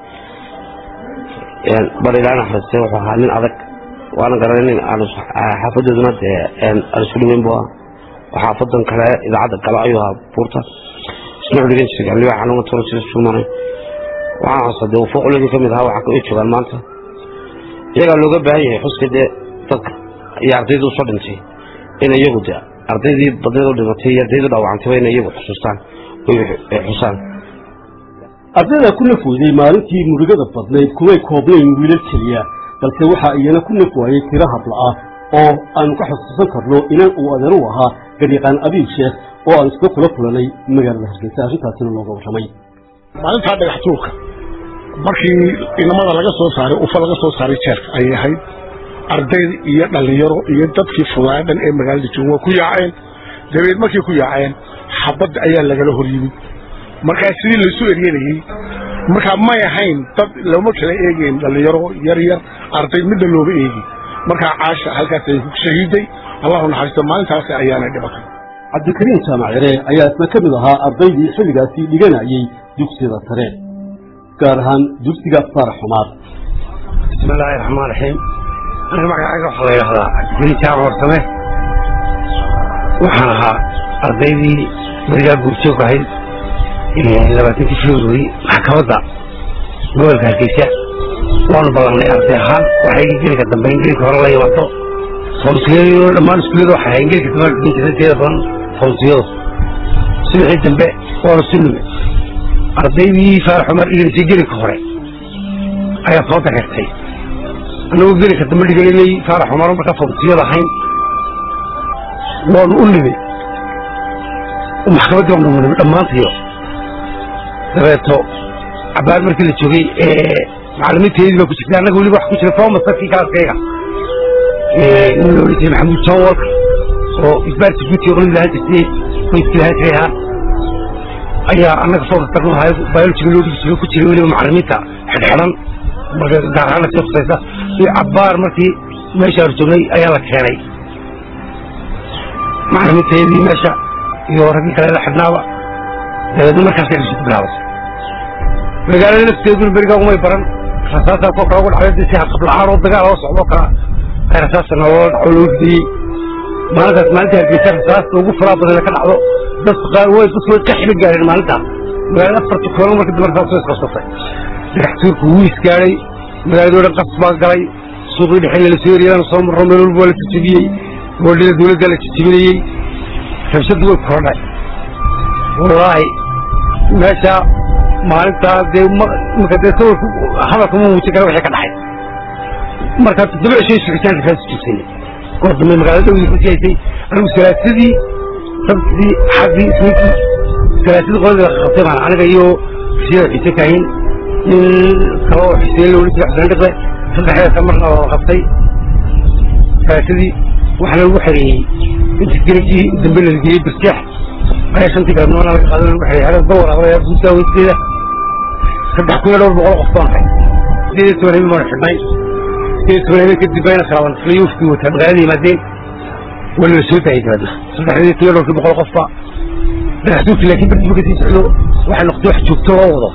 bar ilaa naxariistay wuxuu ahaa nin adag waana garanay nin aanu xaafadooduna dee aan isku dhaweyn bu ahaa oo xaafadan kale idaacadda kale ayuu ahaa buurta isna wuxuu dhigan jiray gaalibaax anuma tolo sida suumanay waxaan xasuustaa dee fooqligii ka mid ahaa waxaa ka joogaan maanta iyagaa looga baahan yahay xuska dee dadka iyo ardayda usoo dhintay in iyagu de ardaydii badneed u dhimatay iyo ardaydii dhaawacantayba inay iyagu xusuustaan oy xusaan ardayda ku naf weyday maalintii murugada badnayd kumay koobnayn wiilal keliya balse waxaa iyana ku naf waayey tiro habla-ah oo aanu ka xusuusan karno inan uu adeer u ahaa garyaqaan abiil sheekh oo aan isla kula kulanay magaalada hargeysa arrintaasina looga warramay maalintaa dhagax tuurka markii inamada laga soo saaray ufa laga soo saaray jeerka ayay ahayd ardayd iyo dhallinyaro iyo dadkii fugaaya dhan ee magaalada jooga waa ku yaaceen dabeed markay ku yaaceen xabadda ayaa lagala hor yimid markaa sidii laysu eryanayey markaa may ahayn dad looma kala eegeyn dhallinyaro yar yar arday midna looma eegi markaa caasha halkaas ay ku shahiiday allahu naxariisto maalintaasi ayaanay dhibatay cabdikariim jaamac yare ayaa isna ka mid ahaa ardaydii xilligaasi dhiganayay dugsiyada sare gaar ahaan dugsiga faarax xumaar bismi illaahi raxmaan raxiim aniga magacayga waxaa la yidhahdaa cabdikariim jaamac warsame waxaan ahaa ardaydii berigaa guurjoog ahayd labaatankii february maxkamadda gobolka hargeysa waanu ballanay arday ahaan waxay gelinka dambe in gelinka hore la yimaado fawsiyado dhammaan iskuullada waxay ahayn gelinka dambe dhigin jirtay teeda badan fawsiyado subaxii dambe waanu si nimi ardaydii faarax cumar dhigaysay gelinka hore ayaa soo dareertay annagoo gelinka dambe dhiganay faarax cumar markaa fawsiyada ahayn waanu u nimi maxkamaddii waanu nimi dhammaantayo dabeeto cabaar markii la joogay macalimiinteedii baa ku jirtay annaga weliba wax ku jira fomasarkii kaaskayga nin la odhan jiray maxamuud john walker oo isbaarsi guutii oran lahaan jirtay qoyskii lahaan jiray ahaa ayaa annaga fookastarnu ahay biologiga loo dhigi jiray ku jiray weliba macalimiinta xidhxidhan marka gaar ahaan sii khusaysa iyo cabaar markii meesha aanu joognay ayaa la keenay macalimiinteedii meesha iyo raggii kale la xidhnaaba dabeedna markaasay dhishid bilaabatay magaalada lafteeduna berigaa umay baran rasaasaa koo kale ugu dhacday si qabla-aan oo dagaal oo socdo kala ay rasaasta nolola dhaco loo ridiyey maalintaas maalinta hargeysa rasaasta ugu faraha badan ka dhacdo dadku qaar way dadku way ka xili gaareen maalintaas magaalada afarta koolan marka dambe rasaas way isqabsatay dhagax tuurku wuu isgaadhay magaaladoo dhan qas baa galay suuqii dhexe lala soo eriyadana soo marro meel walba waa la jajabiyey gobollada dowladda la jajabinayey rabshadu way korodhay wallaahi meesha maalintaa dee marka dee sawirku hadalka ma muujin kara wixii ka dhacay markaa toddoba cisho sugitaan rasaas jibsanay goor dambe magaalada dhowdii ku siyaysay anigu salaasadii sabtidii xaggii isniintii salaasadii qoladii la qabtay baan aniga iyo rashida xiise kaahin nin kale oo xuseen loola jira xuseen dhiqle saddexdeesa marna la qabtay salaasadii waxaana lagu xereeyey inta garabkii dambe la geeyey birjeex ayaa shantii galabnimana laga qaadan lagu xereeyey xerada dawar aqlaya guud daaweynteeda saddex kun iyo dhowr boqol qof baan hay sideed iyo toban habeen baanu xidhnay sideed iyo toban habeen kadib bayna kalaban flayofkii wataa magaalada yimaadeen waa lala soo daayay dabeedna saddexdii kun iyo dhowrkii boqol qofba dhagaxtuurki laakiin bardiba kasii socdo waxay noqotay wax joogto loo wado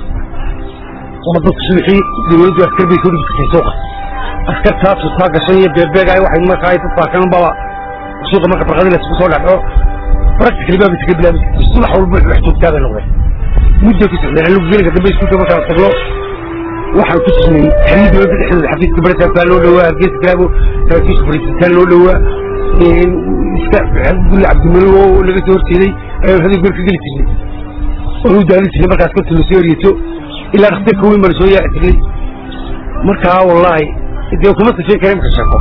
oo dadku subaxii dowladdu askar bay soo dhigtay suuqa askartaa tutaa gashan iyo beebeegaay waxay markaa ay dadku arkaan baba suuqa marka farqadii la isku soo dhacdo practically baa iska bilaabi subax walba wax joogtaa bay noqdeen muddo ku socdeen anigu gelinka dambe iskuulka markaan tagno waxaan ku sugnay xiriir dowladda dhexdeeda xafiiska baritaankaa loo dhowaa hargeysa kalaabo saraakiisha fariisitaan loo dhowaa iska gulle cabdimalo oo laga soo horjeeday ayaan hadii gor ka geli jirnay oonu daalin jirnay markaas korta lasoo eryeto ilaa dhakhtarka weyn baan soo yaaci jirnay markaa wallaahi dee kuma safeen kara imka sheeko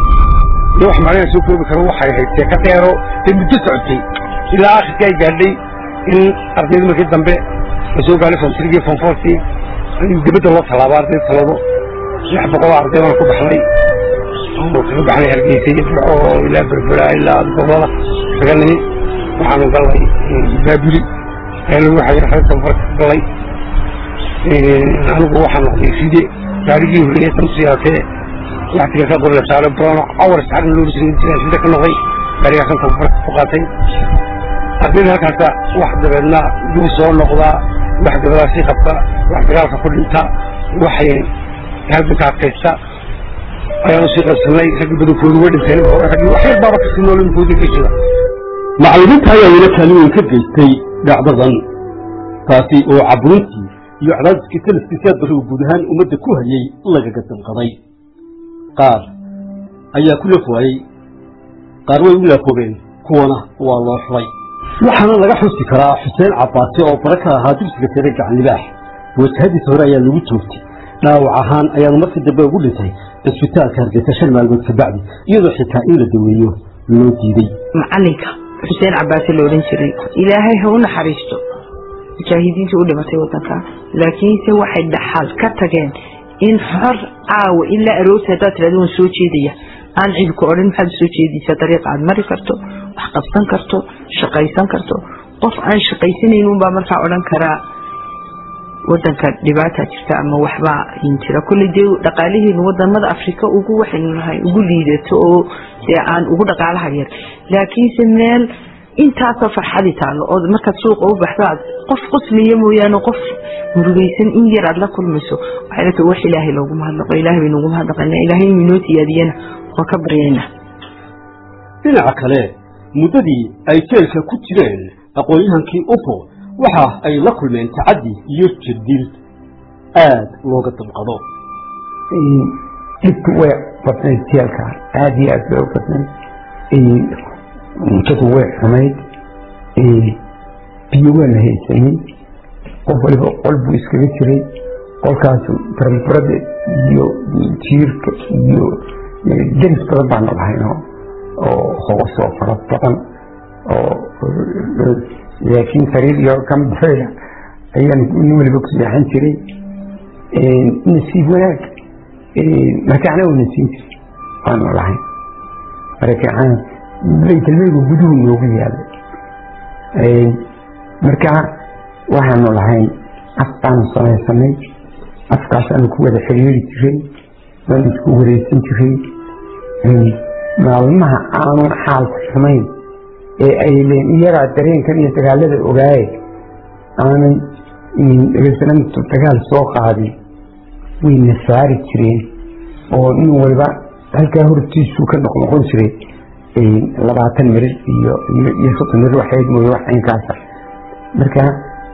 iyo wax macnaha soo koobi karo waxay ahayd seeka dheero dee muddo socotay ilaa akhirkii ay gaadhay in ardayda markii dambe la soo gaadhay fontrigii fonfortii in dibadda loo tallaabo ardayda talado lix boqol arday baan ku baxnay oo kaga baxnay hargeysa iyo firco ilaa berbera ilaa gobolada kaga nimi waxaanu galnay baabuli ayaa lagu xayir xarir tababarka ka galay anigu waxaan noqday side gaarigii horreeyay tamsiyaatee waxtiga ka qori la saaro brono awar saxarna loo jiray sida ka noqday gaarigaasan tababarka ku qaatay ardayda halkaasa wax dabeedna duu soo noqdaa wax dabadaasi qabta wax dagaalka ku dhinta waxay halganka adkaysta ayaanu sii qabsanay raggi badankoodu way dhinteen wax yar baaba kasii nool inkooda ka jira macallimiinta ayaa weli kaalin weyn ka geystay dhacdadan taasi oo caburintii iyo cadaadiskii taliskiisaad barrigu guud ahaan ummadda ku hayay lagaga damqaday qaar ayaa ku laf waayey qaar way u laafoobeen kuwana waa loo xulay waxaana laga xusi karaa xuseen cabbaase oo bara ka ahaa dugsiga sare gacan libaax wajahadiisa hore ayaa lagu joogtay dhaawac ahaan ayaanu markii dambe ugu dhintay cisbitaalka hargeysa shan maalmood kabacdi iyadoo xitaa in la daweeyo loo diiday macalinka xuseen cabaase la odhan jiray ilaahay ha u naxariisto mujaahidiintii u dhimatay wadanka laakiinse waxay dhaxal ka tageen in xor caawa ilaa aroorta haddaad tirahdo waan soo jeedaya aan cidku odhan maxaad soo jeedaysaa dariiqa aad mari karto wax qabsan karto shaqaysan karto qof aan shaqaysanayn unbaa markaa odhan karaa wadanka dhibaata jirta ama waxbaa jira kulley dee dhaqaalaheenu wadamada afrika ugu waxaynu nahay ugu liidato oo dee aan ugu dhaqaalaha yar laakiinse meel intaasoo farxadi taalo oo markaad suuqa u baxdo aad qof qosliya mooyaane qof murugaysan in yar aad la kulmayso waxay la wax ilaahay loogu mahadnaqo ilaahay baynu ugu mahadnaqaynaa ilaahay inuu inoo siyaadiyana waa ka baryaynaa dhinaca kale muddadii ay jeelka ku jireen aqoon-yahankii ufo waxa ay la kulmeen tacaddi iyo jirdil aad looga damqado dhibku way badnayd jeelka aada iyo aad bay u badnayd cuntadu way xumayd biyo waa la haysanin qof waliba qol buu iskaga jiray qolkaas baranbarada iyo jiirka iyo deris badan baanu lahayno oo hoosoo fara badan oo laakiin sariir iyo kambayla ayaan nin waliba ku seexan jiray nasiib wanaag markaacna uu nasiin jiray waanu lahayn markaacana baytalmeygu guduhu noogu yaalay marka waxaanu lahayn af baanu samaysanay afkaasaanu ku wada xiriiri jiray waanu isku wareysan jiray maalmaha aanu xaalku xumayn ee ay leen iyagaa dareenkan iyo dagaalada ogaaye aanay dabeetana dagaal soo qaaday wayna saari jireen oo nin walba halkaa hortiisuu ka noqnoqon jiray labaatan mirir iyo iyo soddon mirir waxayd mooye wax inkaasa marka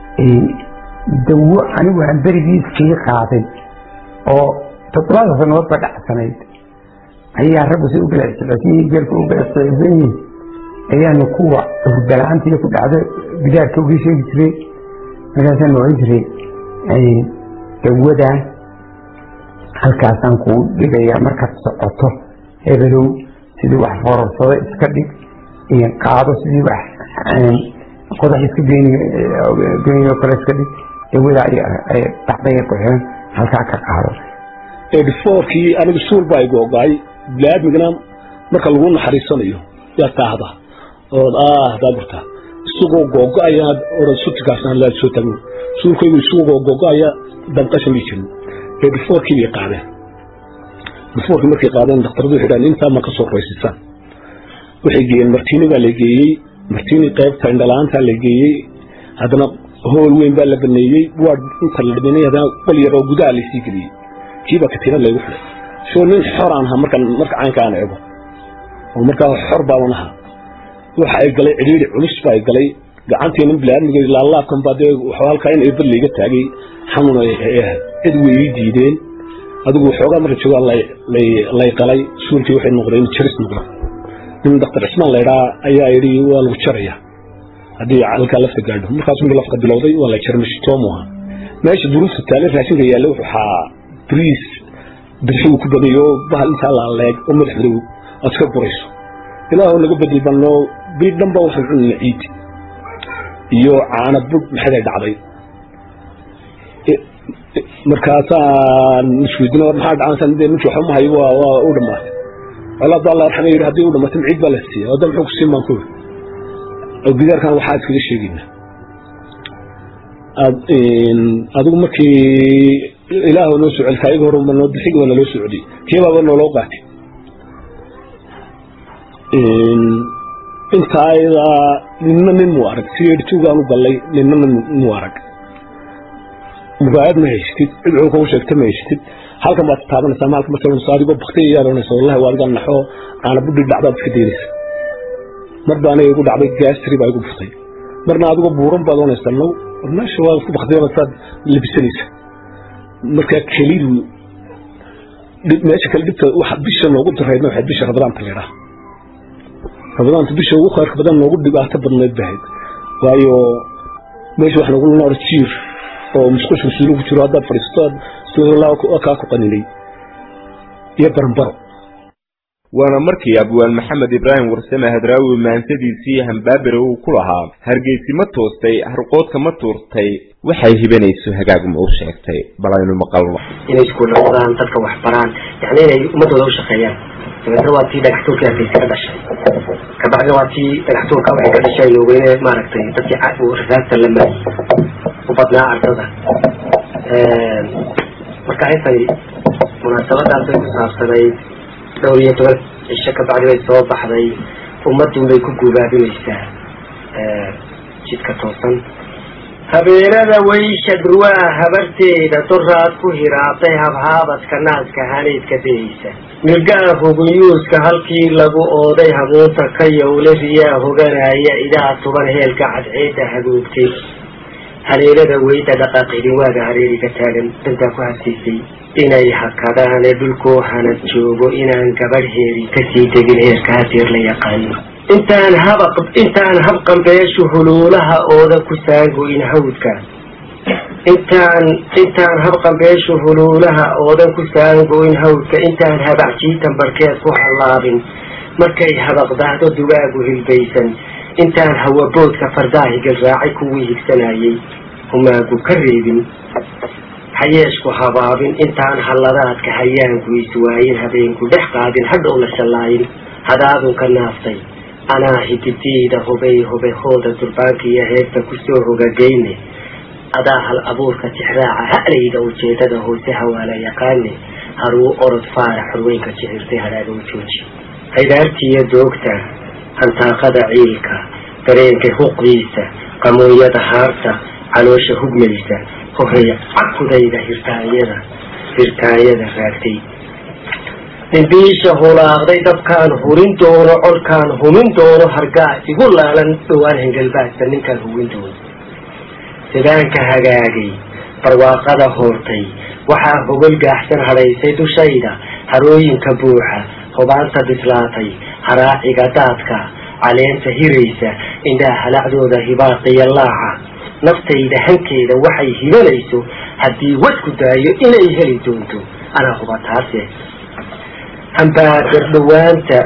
dawo anigu aan berigii sii qaaday oo toddobaada sanood ba dhacsanayd ayaa raggu si u bilacsocodsan yihiin geelka u bilacsocodsan yihiin ayaanu kuwa hurdala-aantii ku dhacdo gidaarka uga sheegi jiray markaasaan oran jiray dawadan halkaasaan kuu dhigayaa markaad socoto hebelow sidii wax fororsado iska dhig qaado sidii wax qodax iska geyniyo kale iska dhig dawada dacdaya ku xiran halkaa ka qaado edifoorkii anigu suul baa igu ogaay biniaadmigana marka lagu naxariisanayo yaa taahda ood ah daaburta isagoo googo-ayaad oran sutigaasna laa soo tago suulkaygu isagoo googo-aya dabqashan bii jirin edifoorkii bay qaadeen edifoorkii markay qaadeen daktaradu waxay dhahan intaa ma ka soo raysisaan waxay geeyeen martiini baa la geeyey martiini qaybta indhala-aantaa la geeyey haddana hool weyn baa la baneeyey waa inta la dhameynay haddana wal yar oo gudaha laysii geliyey kiibaa katiinad laygu xidhay soo nin xor aan ahaa markan marka caynka aan eego oo markaa xor baaban ahaa waxa ay galay cidhiidhi culus baa ay galay gacantiina bilaadmiga laalaabkan baa dee halkaa in eebad layga taagay xanuun ay ahayd cid way ii diideen adigu waxoogaa marka joogaa lay qalay suulkii waxay noqdeen jaris noqda nin daktar cismaan laydhaa ayaa yidhi waa lagu jaraya haddii halkaa lafta gaadho markaas markii lafta bilowday waa la jaray mashitoomu ahaa meesha duruufta taale raashinka yaalla wuxuu ahaa bariis bidxigu ku badayo bahal intaa laaleeg oo madax madow aad iska gurayso ilaahoo naga bedel banno bii dhanba waxaan cunina ciid iyo caana bud maxaday dhacday markaasaan isweydina war maxaa dhacansan dee ninkii waxba mahayo waa waa u dhamaatay walaad baa allah arxama yidhi haddii u dhamaatay ciid baa la siiyay wadda muxuu ku siin baan ku yidhi oo gidaarkan waxaa iskaga sheegayna adigu markii ilaah noo soo celi kaayaga hore noo bixigi waa naloo soo celiyey kiibaaba nooloo qaatay inta ayadaa ninna nin muu arag si yeedhituugaan u gallay ninna nin muu arag mugaayad ma haysatid cid cuu kau sheegta ma haysatid halkan baad taabanaysaa maalka marka adigoo baktay ayaad oranaysa wallahi waa adigaa naxo aana budhi dhacdaad iska daynaysa mar baa aniga igu dhacday gaastri baa igu buftay marna adigoo buuran baad oranaysaa no meesha waa isku baktay saad labisanaysa markaa kelidu meesha kale dhibta waxa bisha noogu daraydna waxayd bisha rabadaanta la yidhaha rabadaanta bisha ugu khayrka badan noogu dhibaato badneed bahayd waayo meesha wax nagu noor jiir oo musqusha suulu ku jiro haddaad fadhiisto kaa ku qaninay iyo baranbaro waana markii abwaan maxamed ibraahim warsame hadraawi maansadiisii hambaabere uu ku lahaa hargeysi ma toostay harqoodka ma tuurtay waxay hibanayso hagaaguma u sheegtay bal aynu maqalno inay iskuul noqdaan dadka wax baraan yani inay ummadooda u shaqeeyaan dabeetna waa tii dhagaxtuulka hargeysa ka dhashay kabacdina waa tii dhagaxtuulka waxay ka dhashay loweyne maaragtay dadkii rasaasta la mari u badnaa ardada marka intay munaasabadaas bay ku saabsanayd dhowr iyo toban cisho ka bacdi bay soo baxday ummadun bay ku guubaabinaysaa jidka toosan habeenada waysha durwaa habarteeda doraad ku hiraatay habhaabadka naaska hanaydka dayaysa milgaha huguyuuska halkii lagu ooday hamuunta ka yowle riyaa hoganaya idaa tuban heelka cadceedda hagoogtay haleelada weyda dhaqaaqidin waaga hareeriga taagan dantaa ku hasiisay inay hakadaane dhulkoo hanad joogo inaan gabadh heeri kasii degin heerka hadeer la yaqaano intaan haba intaan habqambeeshu huluulaha ooda ku saangoyn hawdka intaan intaan habqambeeshu huluulaha oodan ku saangoyn hawdka intaan habacjiitan barkeed ku hallaabin markay habaqdaahdo dugaagu hilbaysan intaan hawaboodka fardaahigal raacay kuwii higsanayay humaagu ka reebin hayeeshku habaabin intaan halladaadka hayaanku iswaayin habeenku dhex qaadin hadhow la shallaayin hadaadunka naaftay anaa hidideyda hubay hubehooda durbaanka iyo heerta kusoo hogagayne adaa hal abuurka tixraaca ha'layda ujeedada hoose hawaala yaqaane haruu orod faara xorweynka jicirtay hadhaaga u jooji haydaartiiyo doogta hantaaqada ciilka dareenka huqdiisa qamooyada haarta caloosha hugmaysa hoheya cakudayda hirtaanyada hirtaanyada raagtay dhimbiisha hulaaqday dabkaan hurin doono colkaan humin doono hargaa igu laalan dhowaan hengelbaadsa ninkaan hubin doono sidaanka hagaagay barwaaqada hoortay waxaa hogol gaaxsan hadhaysay dushayda harooyinka buuxa hubaanta bislaatay haraaciga daadka caleenta hiraysa indhaha halacdooda hibaaqiya laaca naftayda hankeeda waxay hibanayso haddii wadku daayo inay heli doonto anaa huba taase hambaabirdhawaanta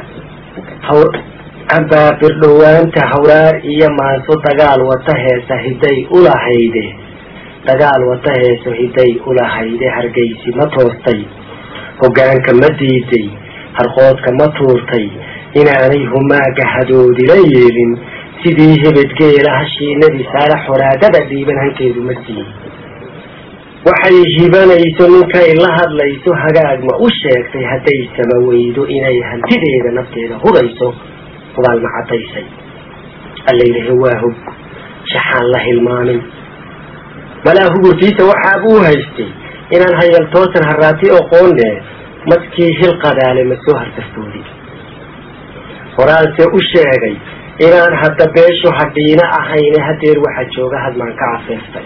hambaabirdhawaanta hawraar iyo maanso dagaal wata heesa hiday ulahayde dagaal wata heeso hiday ulahayde hargaysi ma toostay hoggaanka ma diiday harqoodka ma tuurtay inaanay humaaga hadoodila yeelin sidii hebedgeela hashiinadii saara xoraadada dhiiban hankeedu ma siin waxay hibanayso ninkay la hadlayso hagaag ma u sheegtay hadday sama weydo inay hantideeda nafteeda hudayso hubaal ma caddaysay allaylahe waa hog shaxaan la hilmaamin malaa hugurtiisa waxaabuu haystay inaan hayal toosan haraati oqoonne madkii hil qadaale ma soo harsafoodi horaanse u sheegay inaan hadda beeshu hadhiina ahayne hadeer waxa jooga hadmaan ka cafeeftay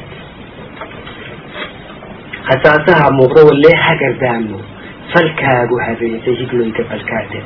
hasaasaha muuqda walee hagardaamo falkaagu habeentay higloyga balkaade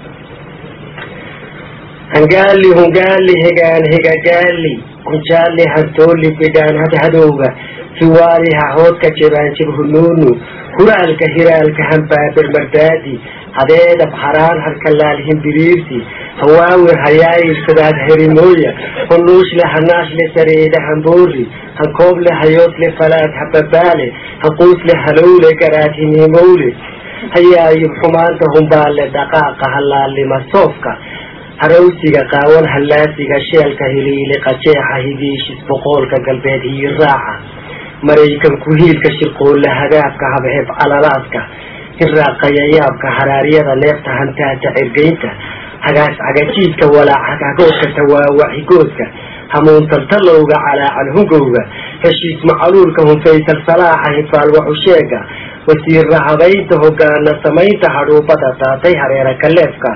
hangaali hungaali hegaan hegagaali kunjaali hantooli bidhaan hadhadowga hiwaali hahoodka jebaanjib hunuunu huraalka hiraalka hambaabir mardaadi hadeedab haraan harkalaal himbiriirsi hawaawir hayaayilsadaad herimooya hunuushle hanaashle sareeda hamboori hankooble hayoosle falaad hababaale hanquusle halowle garaad hiniimowle hayaayib xumaanta humbaale dhaqaaqa halaalima soofka harawsiga qaawan hallaasiga sheelka hiliili qajeexa higiishis boqoolka galbeed hiyi raaca maraykan ku-hiilka shirqoolle hagaabka habheb calalaadka hirraaqayayaabka haraaryada neefta hantaata cirgaynta hagaas cagajiidka walaac hagagoodka tawaawaxigoodka hamuuntaltalowga calaacal hungowga heshiis macaluulka hunfaysal salaaxa hifaal waxusheega wasiirra habaynta hogaana samaynta hadhuubada daatay hareera kaleefka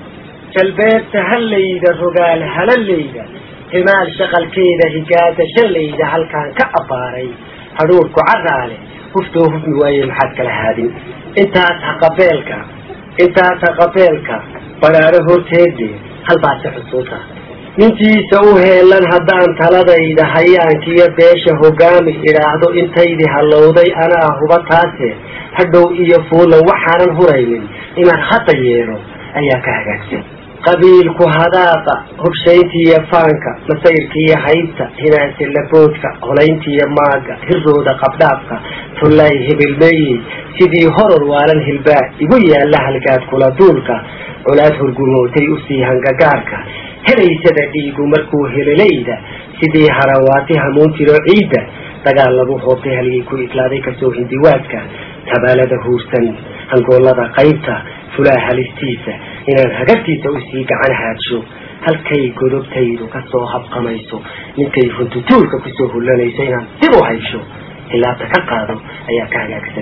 jalbeebta hallayda rogaal halaleyda himaal shaqalkeeda higaada shallayda halkaan ka abbaaray hadhuurku caraale huftoo hufmi waaye maxaad kala haadin intaas haqabeelka intaas haqabeelka baraaro horteede halbaase xusuusa nintiisa u heelan haddaan taladayda hayaankiyo beesha hogaami idhaahdo intaydii hallowday anaa huba taase hadhow iyo fuulan waxaanan huraynin inaan hadda yeelo ayaa ka hagaagsan qabiilku hadaaqa hubshayntiiyo faanka masayrkiiyo haybta hinaansi laboodka holayntiiyo maaga hirooda qabdhaafka tullay hibilmeeyey sidii horor waalan hilbaa igu yaalla halgaad kula duulka colaad hurgumootay usii hangagaarka helaysada dhiigu markuu helelayda sidii harawaati hamuun tiro ciidda dagaal lagu hoobtay halgii ku iglaaday kasoo hindiwaadka tabaalada huursan hangoolada qaybta fulaa halistiisa inaan hagartiisa usii gacan haadsho halkay godobtaydu kasoo habqamayso ninkay huntutuulka kusoo hullanayso inaan dib u haysho hilaabta ka qaado ayaa ka hagaagsan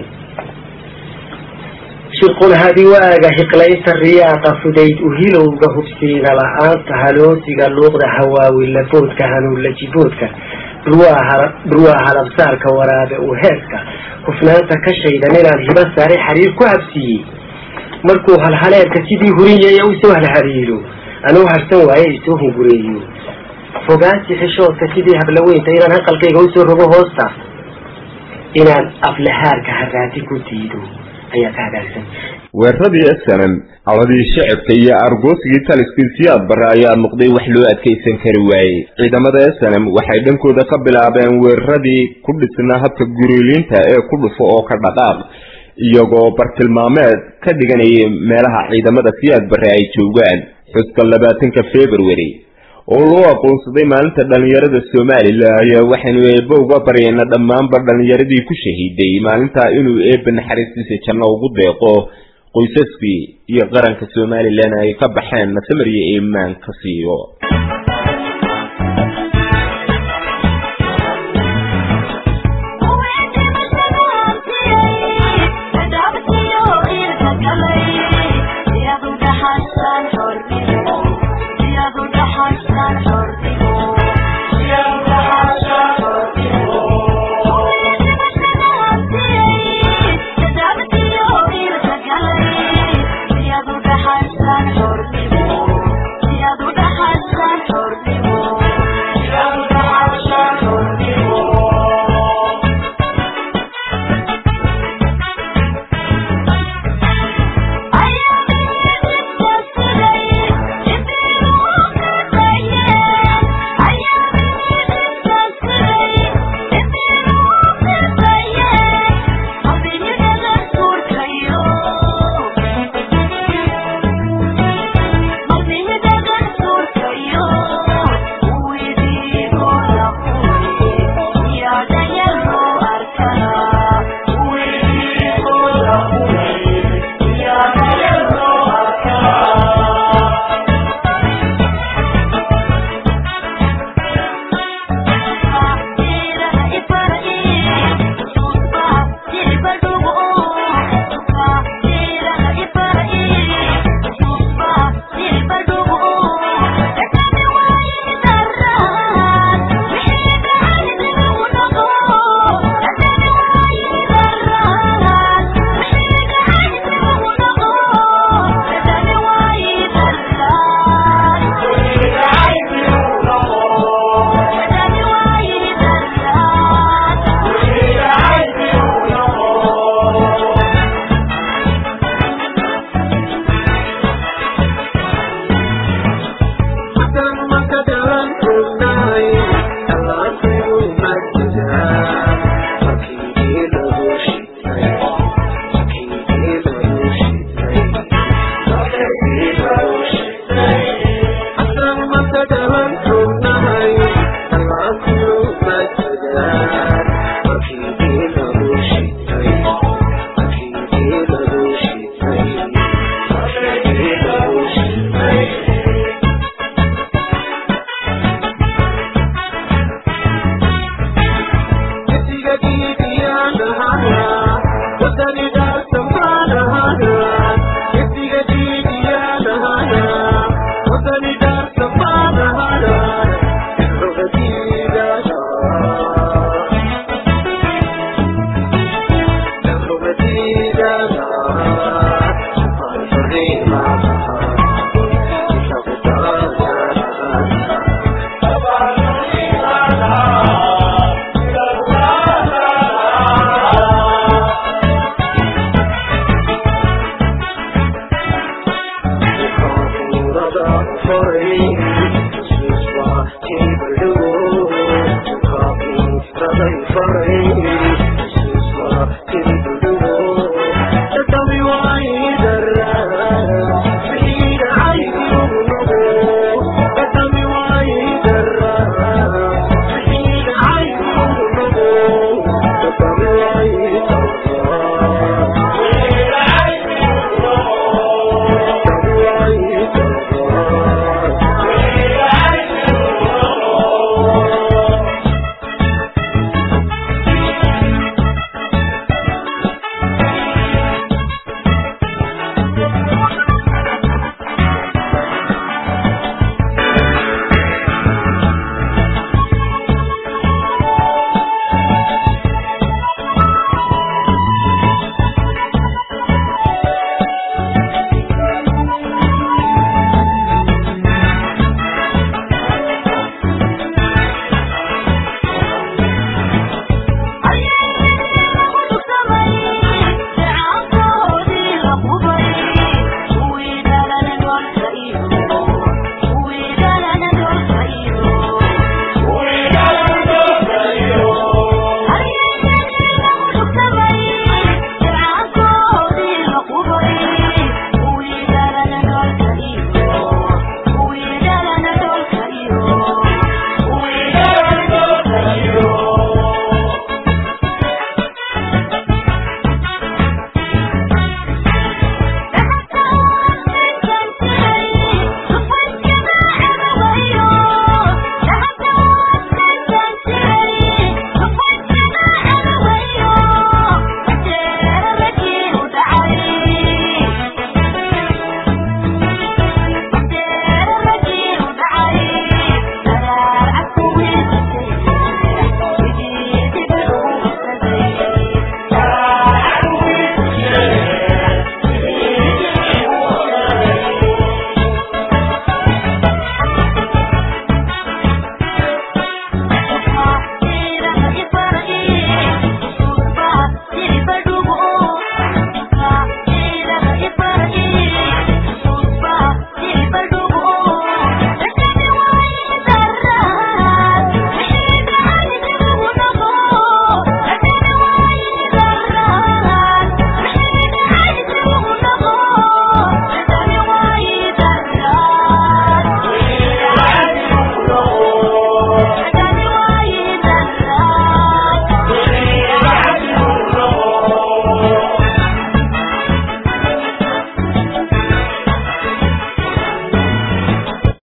shirqul hadiwaaga hiqlaynta riyaaqa fudayd uhilowga hubsiina la-aanta haloosiga luuqda hawaawi laboodka hanuunla jiboodka dhurwaa halabsaarka waraabe u heeska hufnaanta ka shaydan inaan hiba saaray xariir ku habsiiyey markuu halhaleelka sidii hurinyaya usoo halhariiro anuu harsan waaye isoo hungureeyo fogaansi xishoodka sidii hablaweynta inaan hanqalkayga usoo rogo hoosta inaan aflahaarka haraati ku diido ayaa ka hagaagsan weeraradii snm cawadii shacabka iyo argoosigii taliskii siyaad barre ayaa noqday wax loo adkaysan kari waayey ciidamada snm waxay dhankooda ka bilaabeen weeraradii ku dhisnaa habka guriiliinta ee ku dhufo oo ka dhaqaaq iyagoo bartilmaameed ka dhiganayay meelaha ciidamada siyaad barre ay joogaan xuska labaatanka february oo loo aqoonsaday maalinta dhallinyarada somalilan ayaa waxaynu eebbe uga baryayna dhammaanba dhallinyaradii ku shahiiday maalintaa inuu eebbe naxariistiisa janno ugu deeqo qoysaskii iyo qaranka somalilan ay ka baxeen nasamariyo iimaan ka siiyo